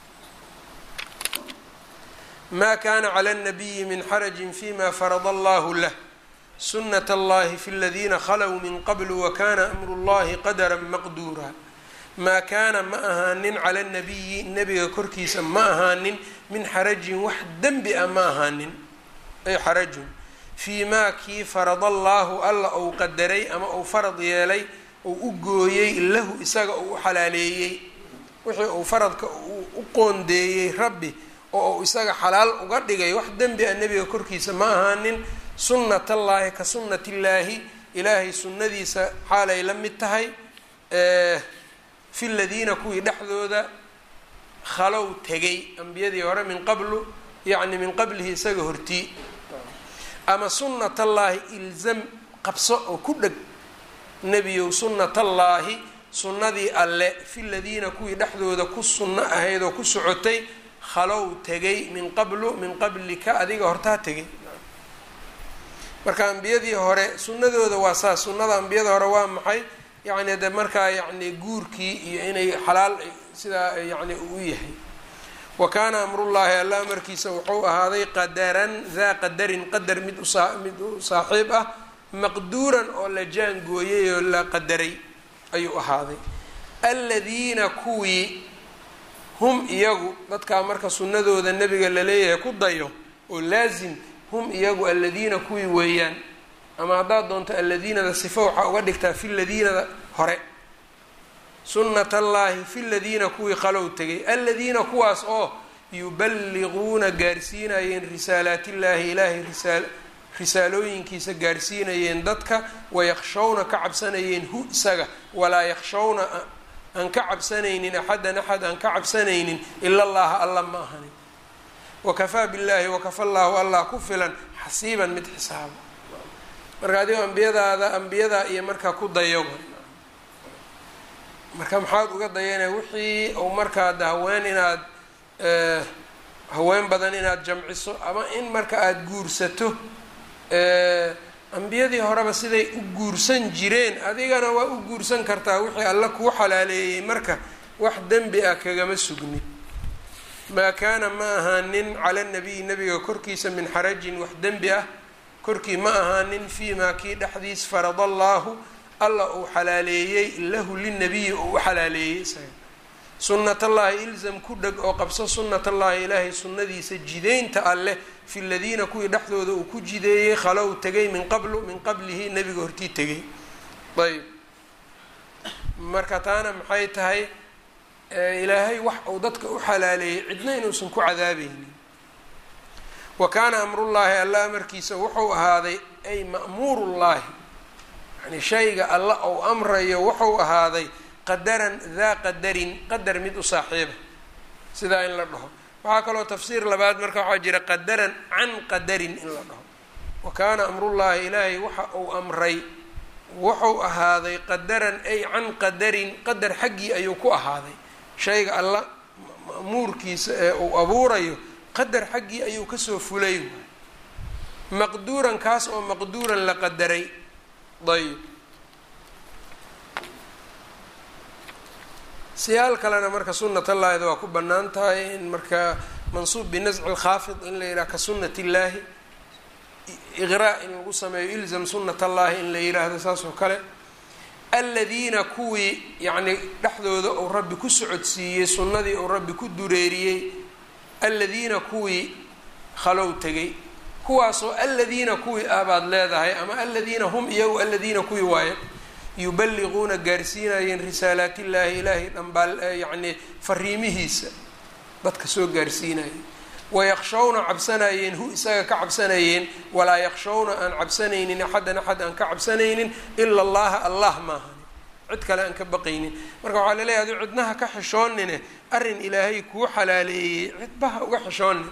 ma kana clى الnabiyi min xaraji fima farada allahu lah sunat اllahi fi اladina khalow min qabl wakana amru اllahi qadra maqduura maa kaana ma ahaanin cala اnabiyi nebiga korkiisa ma ahaanin min xarajin wax dembi ah ma ahaanin ay xarajun fii maa kii farada allaahu alla ou qadaray ama ou farad yeelay ou u gooyey lahu isaga ou u xalaaleeyey wixii uu faradka u qoondeeyey rabbi oo uu isaga xalaal uga dhigay wax dembi a nebiga korkiisa ma ahaanin sunnat allaahi ka sunnat illaahi ilaahay sunnadiisa xaalay la mid tahay fi ladiina kuwii dhexdooda khalow tegay ambiyadii hore min qablu yacni min qablihi isaga hortii ama sunnat allaahi ilzam qabso oo ku dheg nebiyow sunnat allaahi sunnadii alle fi ladiina kuwii dhexdooda ku sunno ahayd oo ku socotay khalow tegay min qablu min qablika adiga hortaa tegay marka ambiyadii hore sunnadooda waa saas sunnada ambiyada hore waa maxay yacni de markaa yacni guurkii iyo inay xalaal sidaa yacni uu yahay wa kaana amrullaahi alla amarkiisa wuxuu ahaaday qadaran daa qadarin qadar mid usaa mid u saaxiib ah maqduuran oo la jaangooyay oo la qadaray ayuu ahaaday aladiina kuwii hum iyagu dadkaa marka sunnadooda nebiga laleeyahay ku dayo oo laasim hum iyagu aladiina kuwii weeyaan ama haddaad doonto aladiinada sifo waxaa uga dhigtaa fi ladiinada hore sunnat allaahi fi ladiina kuwii qalow tegay aladiina kuwaas oo yuballiquuna gaarsiinayeen risaalaatillaahi ilaahay risaal risaalooyinkiisa gaarsiinayeen dadka wayaqshawna ka cabsanayeen hu isaga walaa yaqshawna aan ka cabsanaynin axadan axad aan ka cabsanaynin ila allaha alla ma ahanin wakafaa billaahi wakafa llaahu allah ku filan xasiiban mid xisaaba marka adigoo ambiyadaada ambiyadaa iyo markaa ku dayo marka maxaad uga dayanaya wixii uu markaa de haween inaad haween badan inaad jamciso ama in marka aada guursato ambiyadii horeba siday u guursan jireen adigana waa u guursan kartaa wixii alla kuu xalaaleeyey marka wax dembi ah kagama sugnin maa kaana ma ahaanin cala nabiyi nabiga korkiisa min xarajin wax dembi ah korkii ma ahaanin fii maa kii dhexdiis farada allaahu alla uu xalaaleeyey lahu linabiyi uu u xalaaleeyey isaga sunnatallaahi ilzam ku dheg oo qabso sunnatallaahi ilaahay sunnadiisa jideynta alleh fi ladiina kuwii dhexdooda uu ku jideeyey khalow tegay min qablu min qablihi nebiga hortii tegay ayb marka taana maxay tahay ilaahay wax uu dadka u xalaaleeyey cidna inuusan ku cadaabeynin wa kaana amrullaahi alla amarkiisa wuxuu ahaaday ay ma'muurullaahi yani shayga alla ou amrayo wuxuu ahaaday qadaran daa qadarin qadar mid u saaxiiba sidaa in la dhaho waxaa kaloo tafsiir labaad marka waxaa jira qadaran can qadarin in la dhaho wa kaana amrullaahi ilaahay waxa uu amray wuxuu ahaaday qadaran ay can qadarin qadar xaggii ayuu ku ahaaday shayga alla ma'muurkiisa ee uu abuurayo qadar xaggii ayuu kasoo fulay waay maqduuran kaas oo maqduuran la qadaray ayb siyaal kalena marka sunat allaahida waa ku bannaan tahay in marka mansuub binasci lkhaafid in la yidhaha ka sunat illaahi iqraa in lagu sameeyo ilzam sunat allaahi in la yidhaahdo saas oo kale aladiina kuwii yacni dhexdooda uu rabbi ku socodsiiyey sunnadii uu rabbi ku dureeriyey aladiina kuwii khalow tegay kuwaasoo aladiina kuwii ah baad leedahay ama aladiina hum iyagu aladiina kuwii waaye yuballiquuna gaarsiinayeen risaalaatillaahi ilaahay dhambaal yacni fariimihiisa dadka soo gaarsiinayeen wayaqshawna cabsanayeen hu isaga ka cabsanayeen walaa yaqshawna aan cabsanaynin axadan axad aan ka cabsanaynin ila allaha allah maahani cid kale aan ka baqaynin marka waxaa laleeyahay adu cidnaha ka xishoonine arrin ilaahay kuu xalaaleeyey cidbaha uga xishoonin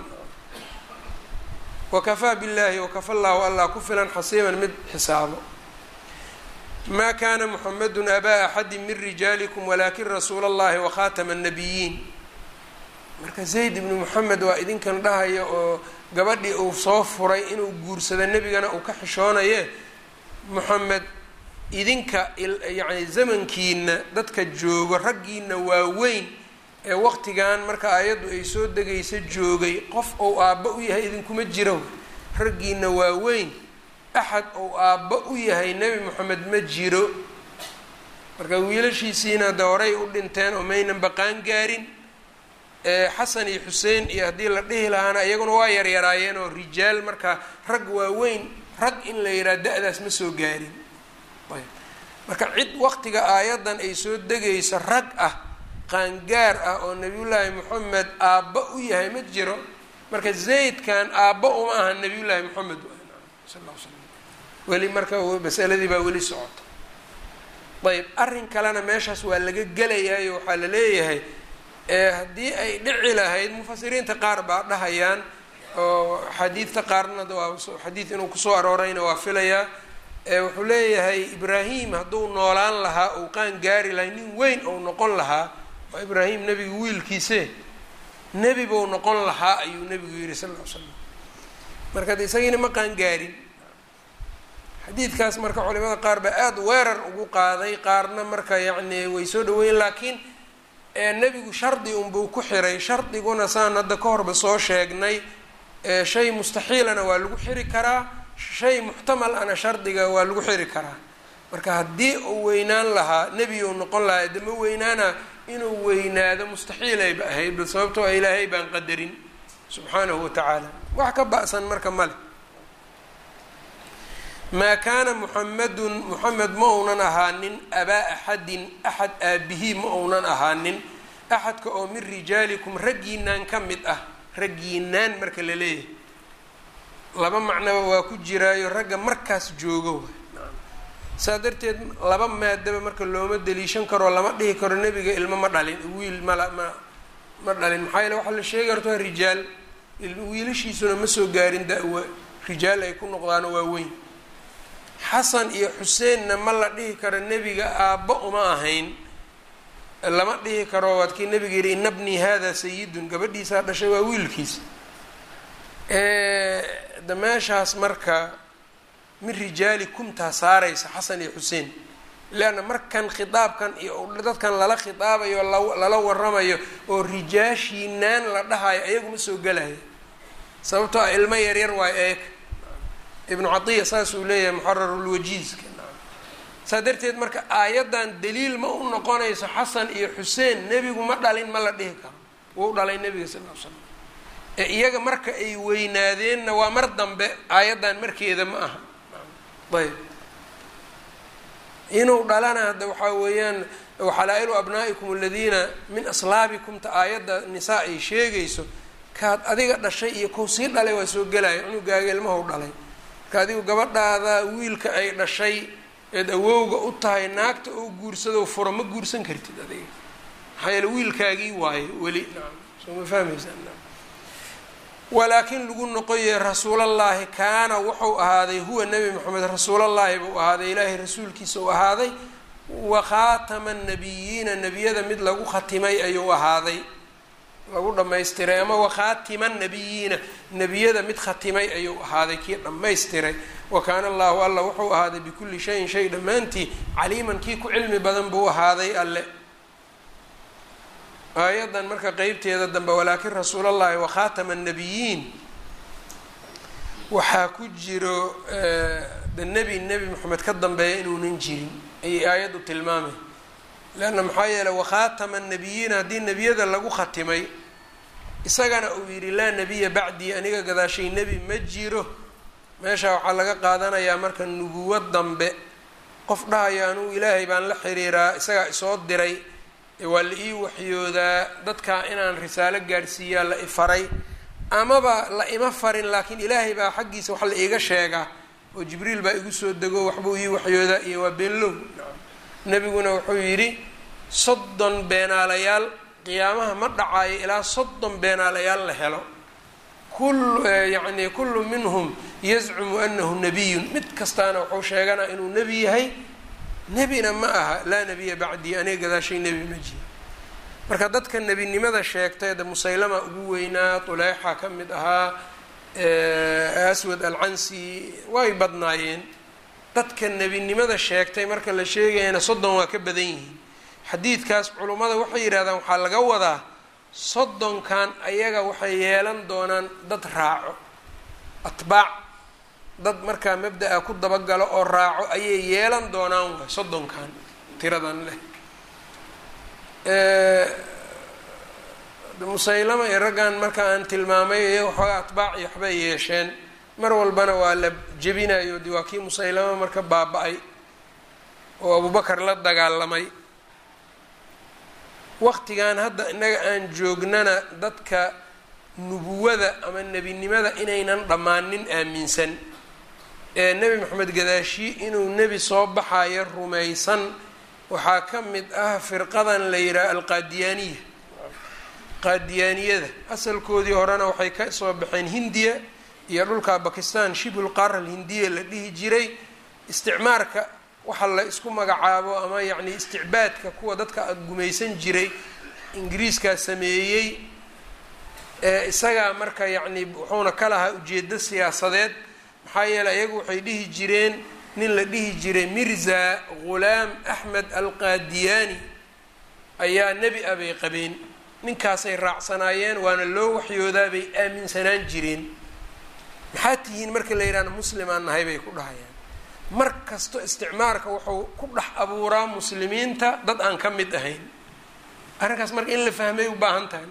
wakafaa billaahi wakafa llaahu allah ku filan xasiiban mid xisaabo ma kana muxamadu abaa axadi min rijaalikum walakin rasuula اllahi wakhatama الnabiyiin marka zayd ibnu moxamed waa idinkan dhahaya oo gabadhii uu soo furay inuu guursado nebigana uu ka xishoonaye moxamed idinka yani zamankiina dadka joogo raggiina waaweyn ee waqtigan marka ayaddu ay soo degaysa joogay qof ou aabba u yahay idinkuma jiro raggiina waaweyn axad ou aabba u yahay nebi moxamed ma jiro marka wiilashiisiina de horay u dhinteen oo maynan baqaan gaarin xasan iyo xuseen iyo haddii la dhihi lahaana iyaguna waa yaryaraayeen oo rijaal marka rag waaweyn rag in la yidhaha da-daas ma soo gaarin ayb marka cid waqtiga aayaddan ay soo degayso rag ah qaangaar ah oo nebiyullaahi moxamed aabba u yahay ma jiro marka zaydkan aabba uma aha nebiyullaahi moxamed sal l slam weli marka masaladii baa weli socota ayb arrin kalena meeshaas waa laga gelayaayo waxaa la leeyahay haddii ay dhici lahayd mufasiriinta qaar baa dhahayaan oo xadiidta qaarna waa xadiid inuu kusoo aroorayna waa filayaa wuxuu leeyahay ibraahim hadduu noolaan lahaa uu qaan gaari lahay nin weyn ou noqon lahaa waa ibraahim nebiga wiilkiise nebi buu noqon lahaa ayuu nebigu yihi sal l slam marka de isagiina ma qaan gaarin xadiidkaas marka culimada qaar baa aada weerar ugu qaaday qaarna marka yacni way soo dhaweeyeen laakiin nebigu shardi unbuu ku xiray shardiguna saan hadda ka horba soo sheegnay shay mustaxiilana waa lagu xiri karaa shay muxtamal ana shardiga waa lagu xiri karaa marka haddii uu weynaan lahaa nebi uu noqon lahaa dama weynaana inuu weynaado mustaxiilayba ahayd bal sababtoo a ilaahay baan qadarin subxaanahu watacaala wax ka ba-san marka male maa kaana muxamadun muxamed ma uunan ahaanin abaa axadin axad aabihii ma uunan ahaanin axadka oo min rijaalikum raggiinaan ka mid ah raggiinaan marka la leeyahay laba macnoba waa ku jiraayo ragga markaas joogo saa darteed laba maadaba marka looma daliishan karoo lama dhihi karo nebiga ilmo ma dhalin wiil mala ma ma dhalin maxaa yeele waxaa la sheegi karto rijaal wiilashiisuna ma soo gaarin da-wa rijaal ay ku noqdaano waa weyn xasan iyo xuseenna ma la dhihi karo nebiga aabba uma ahayn lama dhihi karo waad kii nebiga yihi ina bnii hada sayidun gabadhiisaa dhashay waa wiilkiisa da meeshaas marka min rijaali kumtaa saaraysa xasan iyo xuseen leanna markan khitaabkan iyo dadkan lala khitaabayo lala waramayo oo rijaashiinaan la dhahayo ayaguma soo gelaya sababtoo ah ilmo yaryar waa eeg ibnu catiya saasuu leeyahay muxararulwajiiska saa darteed marka aayaddan daliil ma u noqonayso xasan iyo xuseen nebigu ma dhalin ma la dhihi karo wuu dhalay nebiga sal l slam ee iyaga marka ay weynaadeenna waa mar dambe aayaddan markeeda ma aha ayb inuu dhalana hadda waxaa weeyaan waxalaa-ilu abnaa'ikum aladiina min aslaabikumta aayadda nisaa ay sheegayso kaad adiga dhashay iyo kow sii dhalay waa soo gelaya cunugaaga ilmahu dhalay marka adigu gabadhaada wiilka ay dhashay eed awowga u tahay naagta oo guursado furo ma guursan kartid adiga maxaa yeele wiilkaagii waayo weli nacam soo ma fahmaysaa walaakin lagu noqoyay rasuulallaahi kaana wuxuu ahaaday huwa nebi moxamed rasuulallaahi buu ahaaday ilaahay rasuulkiisa uu ahaaday wa khaatama nabiyiina nebiyada mid lagu khatimay ayuu ahaaday lagu dhamaystiray ama wakhaatima nabiyiina nebiyada mid khatimay ayuu ahaaday kii dhammaystiray wa kaana allahu alla wuxuu ahaaday bikulli shayin shay dhammaantii caliiman kii ku cilmi badan buu ahaaday alle aayaddan marka qeybteeda dambe walaakin rasuulallahi wakhaatama annabiyiin waxaa ku jiro de nebi nebi moxamed ka dambeeya inuunan jirin ayay aayaddu tilmaamay leanna maxaa yeeley wakhaatama annabiyiin haddii nebiyada lagu khatimay isagana uu yidhi laa nebiya bacdii aniga gadaashay nebi ma jiro meesha waxaa laga qaadanayaa marka nubuwo dambe qof dhahayo anugu ilaahay baan la xiriiraa isagaa isoo diray waa la ii waxyoodaa dadka inaan risaalo gaadhsiiyaa la ifaray amaba la ima farin laakiin ilaahay baa xaggiisa wax la iiga sheegaa oo jibriil baa igu soo dego waxbuu ii waxyoodaa iyo waa beenlow nebiguna wuxuu yidhi soddon beenaalayaal qiyaamaha ma dhacaayo ilaa soddon beenaalayaal la helo kul yacni kullu minhum yazcumu anahu nabiyun mid kastaana wuxuu sheeganaa inuu nebi yahay nebina ma aha laa nebiya bacdii aniga gadaashay nebi ma jiro marka dadka nebinimada sheegtay de musaylama ugu weynaa tuleyxa ka mid ahaa aswad alcansi way badnaayeen dadka nebinimada sheegtay marka la sheegayana soddon waa ka badan yihiin xadiidkaas culummada waxay yidhahdaan waxaa laga wadaa soddonkan ayaga waxay yeelan doonaan dad raaco atbaac dad markaa mabda-a ku dabagalo oo raaco ayay yeelan doonaan waay soddonkan tiradan leh musaylama iyo raggan marka aan tilmaamay iyaga waxoogaa atbaac iyo waxbay yeesheen mar walbana waa la jebinayo de waa kii musaylama marka baaba-ay oo abubakar la dagaalamay waqtigan hadda innaga aan joognana dadka nubuwada ama nebinimada inaynan dhammaanin aaminsan ee nebi moxamed gadaashi inuu nebi soo baxayo rumaysan waxaa ka mid ah firqadan la yidhaha alqaadiyaaniya qaadiyaaniyada asalkoodii horena waxay ka soo baxeen hindiya iyo dhulka bakistan shibhul qaara alhindiya la dhihi jiray isticmaarka waxa la isku magacaabo ama yacni isticbaadka kuwa dadka gumaysan jiray ingiriiskaa sameeyey ee isagaa marka yacni wuxuuna ka lahaa ujeedo siyaasadeed maxaa yeeley iyagu waxay dhihi jireen nin la dhihi jiray mirza ghulaam axmed alqaadiyaani ayaa nebi a bay qabeen ninkaasay raacsanaayeen waana loo waxyoodaa bay aaminsanaan jireen maxaa tihiin marka la yidhahna muslimaan nahay bay ku dhahayaan mar kasto isticmaarka wuxuu ku dhex abuuraa muslimiinta dad aan ka mid ahayn arrinkaas marka in la fahmay u baahan tahay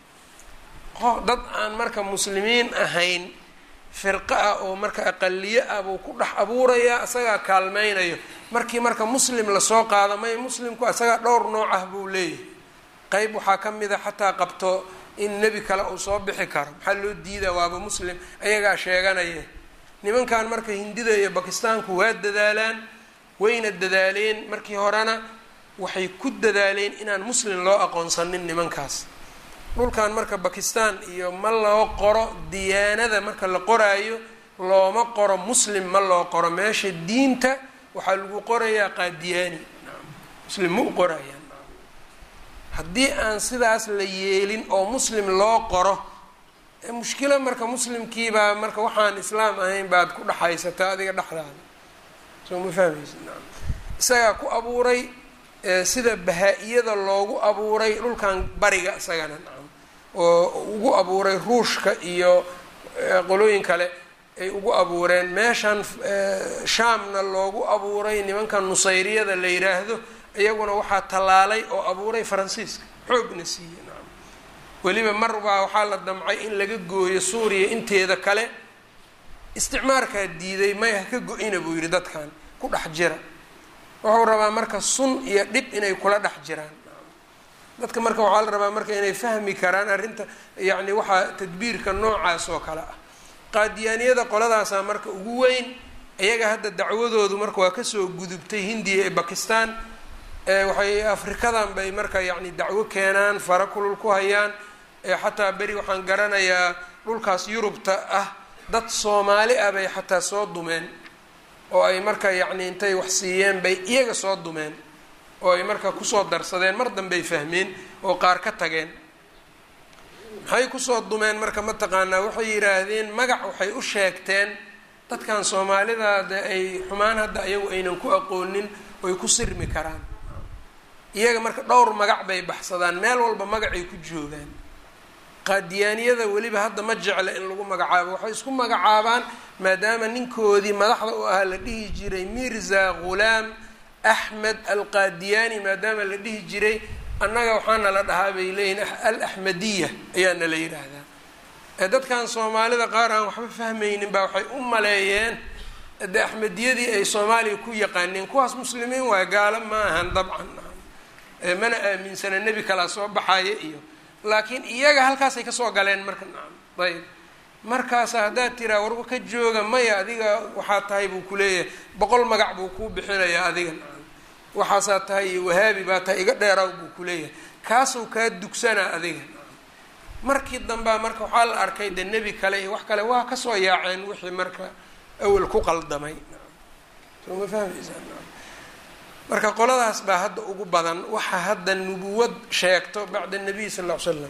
dad aan marka muslimiin ahayn firqo ah oo marka aqaliye ah buu ku dhex abuurayaa isagaa kaalmeynayo markii marka muslim lasoo qaado may muslimku isagaa dhowr nooc ah buu leeyahay qeyb waxaa ka mid a xataa qabto in nebi kale uu soo bixi karo maxaa loo diidaa waaba muslim ayagaa sheeganaya nimankan marka hindida iyo bakistaanku waa dadaalaan wayna dadaaleen markii horena waxay ku dadaaleen inaan muslim loo aqoonsanin nimankaas dhulkan marka bakistan iyo ma loo qoro diyaanada marka la qoraayo looma qoro muslim ma loo qoro meesha diinta waxaa lagu qorayaa qaadiyaani muslim ma u qorayaan haddii aan sidaas la yeelin oo muslim loo qoro mushkilo marka muslimkiibaa marka waxaan islaam ahayn baad ku dhexaysataa adiga dhexdaada soo ma fahmaysa isagaa ku abuuray sida bahaa-iyada loogu abuuray dhulkan bariga isagana nacam oo ugu abuuray ruushka iyo qolooyin kale ay ugu abuureen meeshan shaamna loogu abuuray nimankan nusayriyada la yiraahdo iyaguna waxaa tallaalay oo abuuray faransiiska xoogna siiye nacam weliba mar baa waxaa la damcay in laga gooyo suuriya inteeda kale isticmaarkaa diiday may ha ka go-ina buu yidhi dadkan ku dhex jira wuxuu rabaa marka sun iyo dhib inay kula dhex jiraan dadka marka waxaa la rabaa marka inay fahmi karaan arrinta yacni waxaa tadbiirka noocaas oo kale ah qaadiyaaniyada qoladaasaa marka ugu weyn iyaga hadda dacwadoodu marka waa kasoo gudubtay hindiya ee bakistan waxay afrikadan bay marka yacni dacwo keenaan fara kulul ku hayaan xataa beri waxaan garanayaa dhulkaas yurubta ah dad soomaali ah bay xataa soo dumeen oo ay marka yacni intay wax siiyeen bay iyaga soo dumeen oo ay marka kusoo darsadeen mar dambey fahmeen oo qaar ka tageen maxay kusoo dumeen marka mataqaanaa waxay yidhaahdeen magac waxay u sheegteen dadkan soomaalida de ay xumaan hadda ayagu aynan ku aqoonin oy ku sirmi karaan iyaga marka dhowr magac bay baxsadaan meel walba magacay ku joogaan qaadiyaaniyada weliba hadda ma jecla in lagu magacaabo waxay isku magacaabaan maadaama ninkoodii madaxda u ahaa la dhihi jiray mirza ghulaam axmed alqaadiyaani maadaama la dhihi jiray annaga waxaana la dhahaa bay leeyihin al axmediya ayaana la yidhaahdaa dadkan soomaalida qaar aan waxba fahmaynin baa waxay u maleeyeen de axmediyadii ay soomaaliya ku yaqaaneen kuwaas muslimiin waay gaalo ma ahan dabcan mana aaminsana nebi kalaa soo baxaya iyo laakiin iyaga halkaasay kasoo galeen marka nacam ayb markaasa haddaad tiraa warba ka jooga maya adiga waxaa tahay buu kuleeyahay boqol magac buu kuu bixinayaa adiga nacam waxaasaa tahay iyo wahaabi baa tahay iga dheeraw buu kuleeyahay kaasuu kaa dugsanaa adiga markii dambea marka waxaa la arkay de nebi kale iyo wax kale waa kasoo yaaceen wixii marka awel ku qaldamay soo ma fahmaysaa marka qoladaas baa hadda ugu badan waxa hadda nubuwad sheegto bacda nabiy sal ll ly slam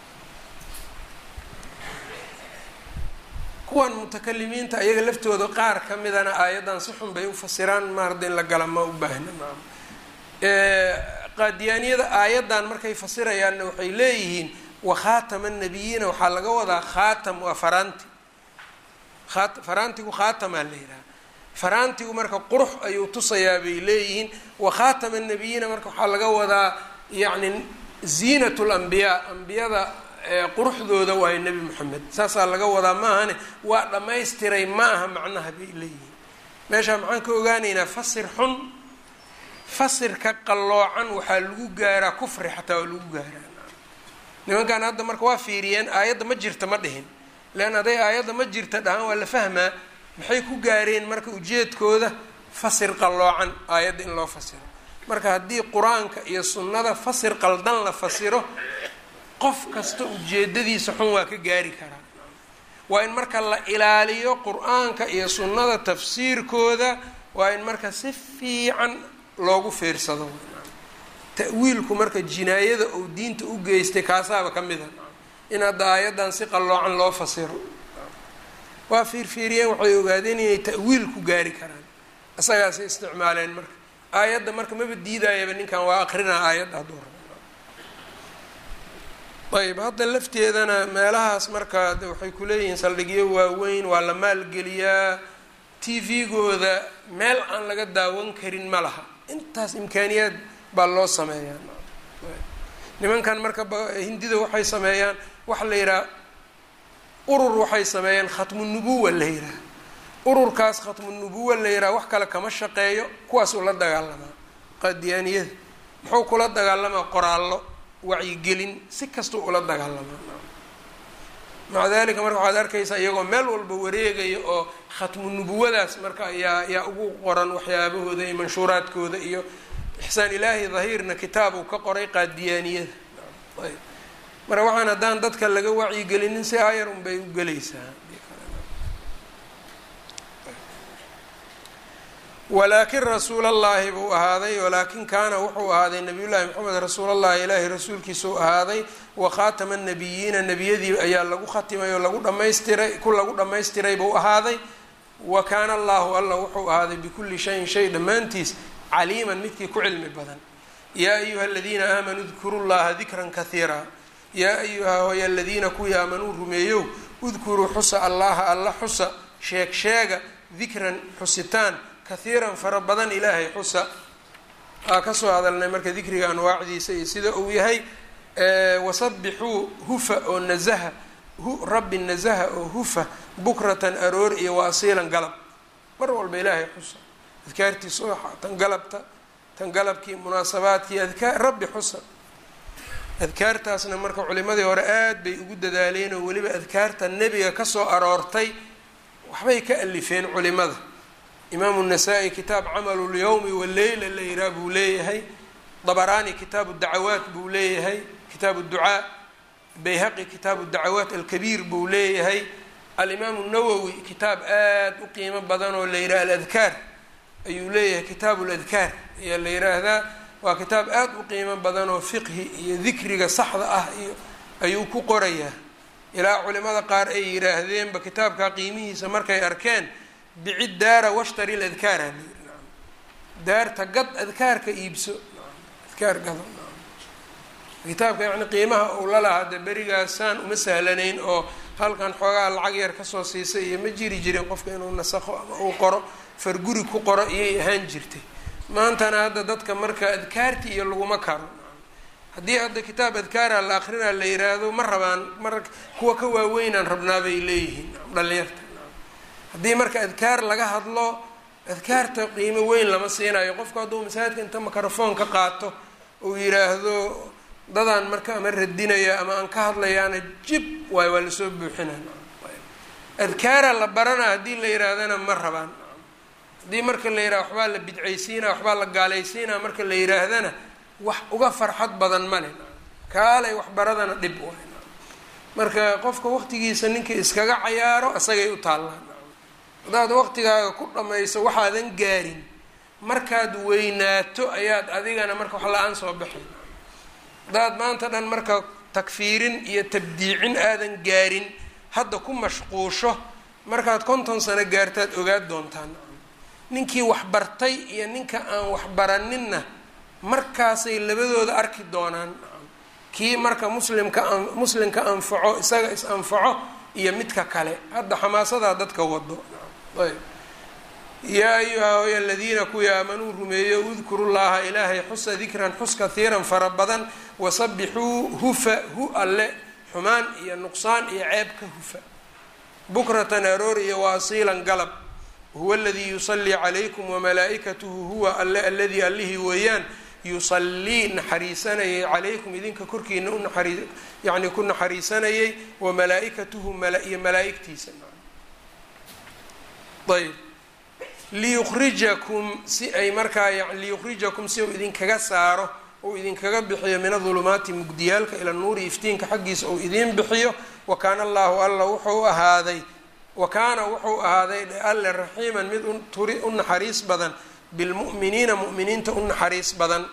kuwan mutakalimiinta ayaga laftooda qaar ka midana aayaddan si xun bay u fasiraan ma hadda in la gala ma u baahna maam qaadiyaaniyada aayaddan markay fasirayaanna waxay leeyihiin wakhaatama nabiyiina waxaa laga wadaa khaatam waa faraanti aa faraantigu khaatamaa la yidhaha faraantigu marka qurux ayuu tusayaa bay leeyihiin wakhaatama nabiyiina marka waxaa laga wadaa yacni ziinat lambiyaa ambiyada quruxdooda waayo nebi moxamed saasaa laga wadaa maahane waa dhammaystiray ma aha macnaha bay leeyihiin meeshaa maxaan ka ogaanaynaa fasir xun fasirka qalloocan waxaa lagu gaaraa kufri xataa waa lagu gaaraa nimankan hadda marka waa fiiriyeen aayadda ma jirta ma dhihin lean hadday aayadda ma jirta dhahaan waa la fahmaa maxay ku gaareen marka ujeedkooda fasir qalloocan aayadda in loo fasiro marka haddii qur-aanka iyo sunnada fasir qaldan la fasiro qof kasta ujeedadiisa xun waa ka gaari karaa waa in marka la ilaaliyo qur-aanka iyo sunnada tafsiirkooda waa in marka si fiican loogu fiirsado ta'wiilku marka jinaayada uu diinta u geystay kaasaaba ka mid a in hadda aayaddan si qalloocan loo fasiro waa fiirfiiriyeen waxay ogaadeen inay ta'wiil ku gaari karaan isagaasay isticmaaleen marka aayadda marka maba diidayaba ninkan waa aqrinaa aayadda hadduu rabo ayb hadda lafteedana meelahaas marka waxay kuleeyihiin saldhigyo waaweyn waa la maalgeliyaa t v-gooda meel aan laga daawan karin ma laha intaas imkaaniyaad baa loo sameeyaa nimankan marka hindida waxay sameeyaan waxa la yidhaha urur waxay sameeyaan khatmu nubuwa la yidhaha ururkaas khatmu nubuwa la yidhaha wax kale kama shaqeeyo kuwaasuu la dagaalamaa qaadiyaaniyada muxuu kula dagaalamaa qoraallo wacyigelin si kastuu ula dagaalamaa maca dalika marka waxaad arkaysaa iyagoo meel walba wareegaya oo khatmu nubuwadaas marka yaa yaa ugu qoran waxyaabahooda iyo manshuuraadkooda iyo ixsaan ilaahi dahiirna kitaab uu ka qoray qaadiyaaniyada ayb marka waxaan haddaan dadka laga wacyigelinin si ayar un bay u gelaysaa walaakin rasuul allahi buu ahaaday walaakin kaana wuxuu ahaaday nabiy llaahi maxamed rasuul allahi ilaahi rasuulkiisuu ahaaday wa khaatama nabiyiina nebiyadii ayaa lagu khatimay oo lagu dhamaystiray ku lagu dhammaystiray buu ahaaday wa kaana allahu alla wuxuu ahaaday bikulli shayin shay dhammaantiis caliiman midkii ku cilmi badan yaa ayuha aladiina aamanuu dkuru llaha dikran kahiira yaa ayuha hoy aladiina kuwii aamanuu rumeeyow udkuruu xusa allaha alla xusa sheeg sheega dikran xusitaan kahiiran fara badan ilaahay xusa aa kasoo hadalnay marka dikriga anwaacdiisa iyo sida uu yahay wasabixuu hufa oo nazaha rabbi nazaha oo hufa bukratan aroor iyo wa asiilan galab mar walba ilaahay xusa adkaartii subaxa tan galabta tan galabkii munaasabaadkii adkaar rabbi xusa adkaartaasna marka culimadii hore aad bay ugu dadaaleen oo weliba adkaarta nebiga kasoo aroortay waxbay ka alifeen culimada imaamu nasaa-i kitaab camalu lyawmi waleyla la yiraa buu leeyahay dabaraani kitaabu dacawaat buu leeyahay kitaabu ducaa bayhaqi kitaabu dacawaat alkabiir buu leeyahay alimaamu nawowi kitaab aad u qiimo badan oo la yidhaha aladkaar ayuu leeyahay kitaabu ladkaar ayaa la yiraahdaa waa kitaab aad u qiimo badan oo fiqhi iyo dikriga saxda ah iyo ayuu ku qorayaa ilaa culimada qaar ay yidhaahdeenba kitaabkaa qiimihiisa markay arkeen bicid daara washtari ladkaara la yiri naam daarta gad adkaarka iibso adkaar gado kitaabka yacni qiimaha uu la lahaa de berigaasaan uma sahlanayn oo halkan xoogaa lacag yar kasoo siisay iyo ma jiri jirin qofka inuu nasakho ama uu qoro farguri ku qoro iyay ahaan jirtay maantana hadda dadka marka adkaarti iyo laguma karo haddii hadda kitaab adkaara la akrinaa la yiraahdo ma rabaan mar kuwa ka waaweynaan rabnaa bay leeyihiin dhalinyarta haddii marka adkaar laga hadlo adkaarta qiimo weyn lama siinayo qofku hadduu masaajidka inta microfoon ka qaato uu yiraahdo dadaan marka ama radinaya ama aan ka hadlayaana jib waay waa lasoo buuxinaa adkaara la barana haddii la yihaahdana ma rabaan haddii marka la yidhaha waxbaa la bidcaysiina waxbaa la gaalaysiina marka la yidhaahdana wax uga farxad badan male kaalay waxbaradana dhib waay marka qofka waqtigiisa ninkii iskaga cayaaro isagay u taallaan haddaad waqtigaaga ku dhamayso waxaadan gaarin markaad weynaato ayaad adigana marka wax la-aan soo baxay haddaad maanta dhan marka takfiirin iyo tabdiicin aadan gaarin hadda ku mashquusho markaad konton sano gaartaad ogaad doontaan ninkii waxbartay iyo ninka aan waxbaraninna markaasay labadooda arki doonaan kii marka muslimka muslimka anfaco isaga is anfaco iyo midka kale hadda xamaasadaa dadka wado ayb yaa ayuha hoy aladiina kuwii aamanuu rumeeyo udkuru llaha ilaahay xusa dikran xus kahiiran fara badan wasabixuu hufa hu alle xumaan iyo nuqsaan iyo ceeb ka hufa bukratan aroor iyo waasiilan galab huwa aladii yusallii calaykum wamalaa'ikatuhu huwa alle aladii allihii weeyaan yusallii naxariisanayay calaykum idinka korkiina unaxari yacni ku naxariisanayay wamalaa-ikatuhu iyo malaa-igtiisa ayb liyukhrijakum si ay markaa liyukhrijakum si uu idinkaga saaro uu idinkaga bixiyo min adulumaati mugdiyaalka ila nuuri iftiinka xaggiisa uu idiin bixiyo wa kaana allahu alla wuxuu ahaaday wa kaana wuxuu ahaaday alle raxiiman mid turi u naxariis badan bilmu'miniina mu'miniinta u naxariis badan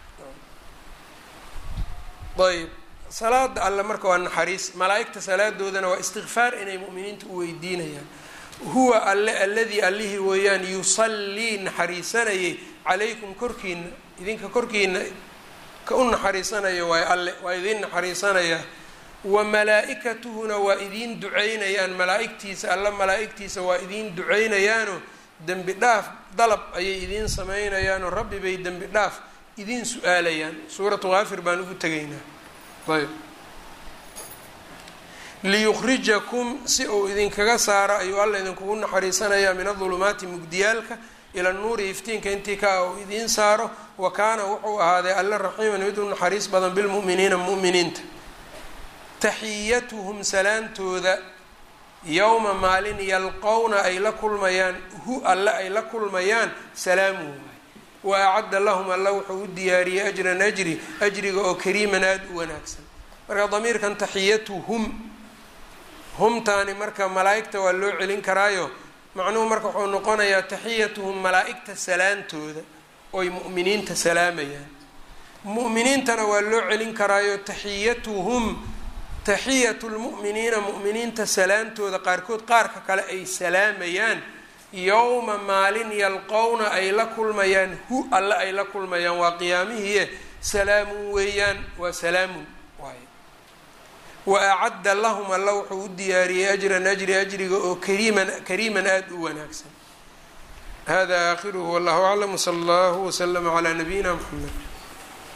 ayb salaada alle marka waa naxariis malaa-igta salaadoodana waa istikfaar inay mu'miniinta u weydiinayaan huwa alle alladii allihii weeyaan yusallii naxariisanayay calaykum korkiina idinka korkiina ka u naxariisanaya waay alle waa idiin naxariisanaya wa malaa-ikatuhuna waa idiin duceynayaan malaa-igtiisa alla malaa-igtiisa waa idiin duceynayaanoo dembi dhaaf dalab ayay idiin sameynayaanoo rabbi bay dembi dhaaf idiin su-aalayaan suuratu kaafir baan ugu tegaynaa ayb liyukhrijakum si uu idinkaga saaro ayuu alla idinkugu naxariisanayaa min adulumaati mugdiyaalka ila nuuri iftiinka intii ka uu idiin saaro wa kaana wuxuu ahaaday alle raxiiman mid u naxariis badan bilmu'miniina mu'miniinta taxiyatuhum salaantooda yowma maalin yalqowna ay la kulmayaan hu alle ay la kulmayaan salaamuhu wa acadda lahum alla wuxuu u diyaariyey ajran ajri ajriga oo kariiman aada u wanaagsan marka damiirkan taxiyatuhum humtaani marka malaa-igta waa loo celin karaayo macnuhu marka wuxuu noqonayaa taxiyatuhum malaa-igta salaantooda oy mu'miniinta salaamayaan mu'miniintana waa loo celin karaayo taxiyatuhum taxiyatu lmu'miniina mu'miniinta salaantooda qaarkood qaarka kale ay salaamayaan yowma maalin yalqowna ay la kulmayaan hu alle ay la kulmayaan waa qiyaamihiie salaamun weeyaan waa salaamun waay wa acadda lahum alla wuxuu u diyaariyey ajran ajri ajriga oo kariiman kariiman aada u wanaagsan hada aakhiruhu wallahu aclam wsala allahu waslama calaa nabiyina mxamed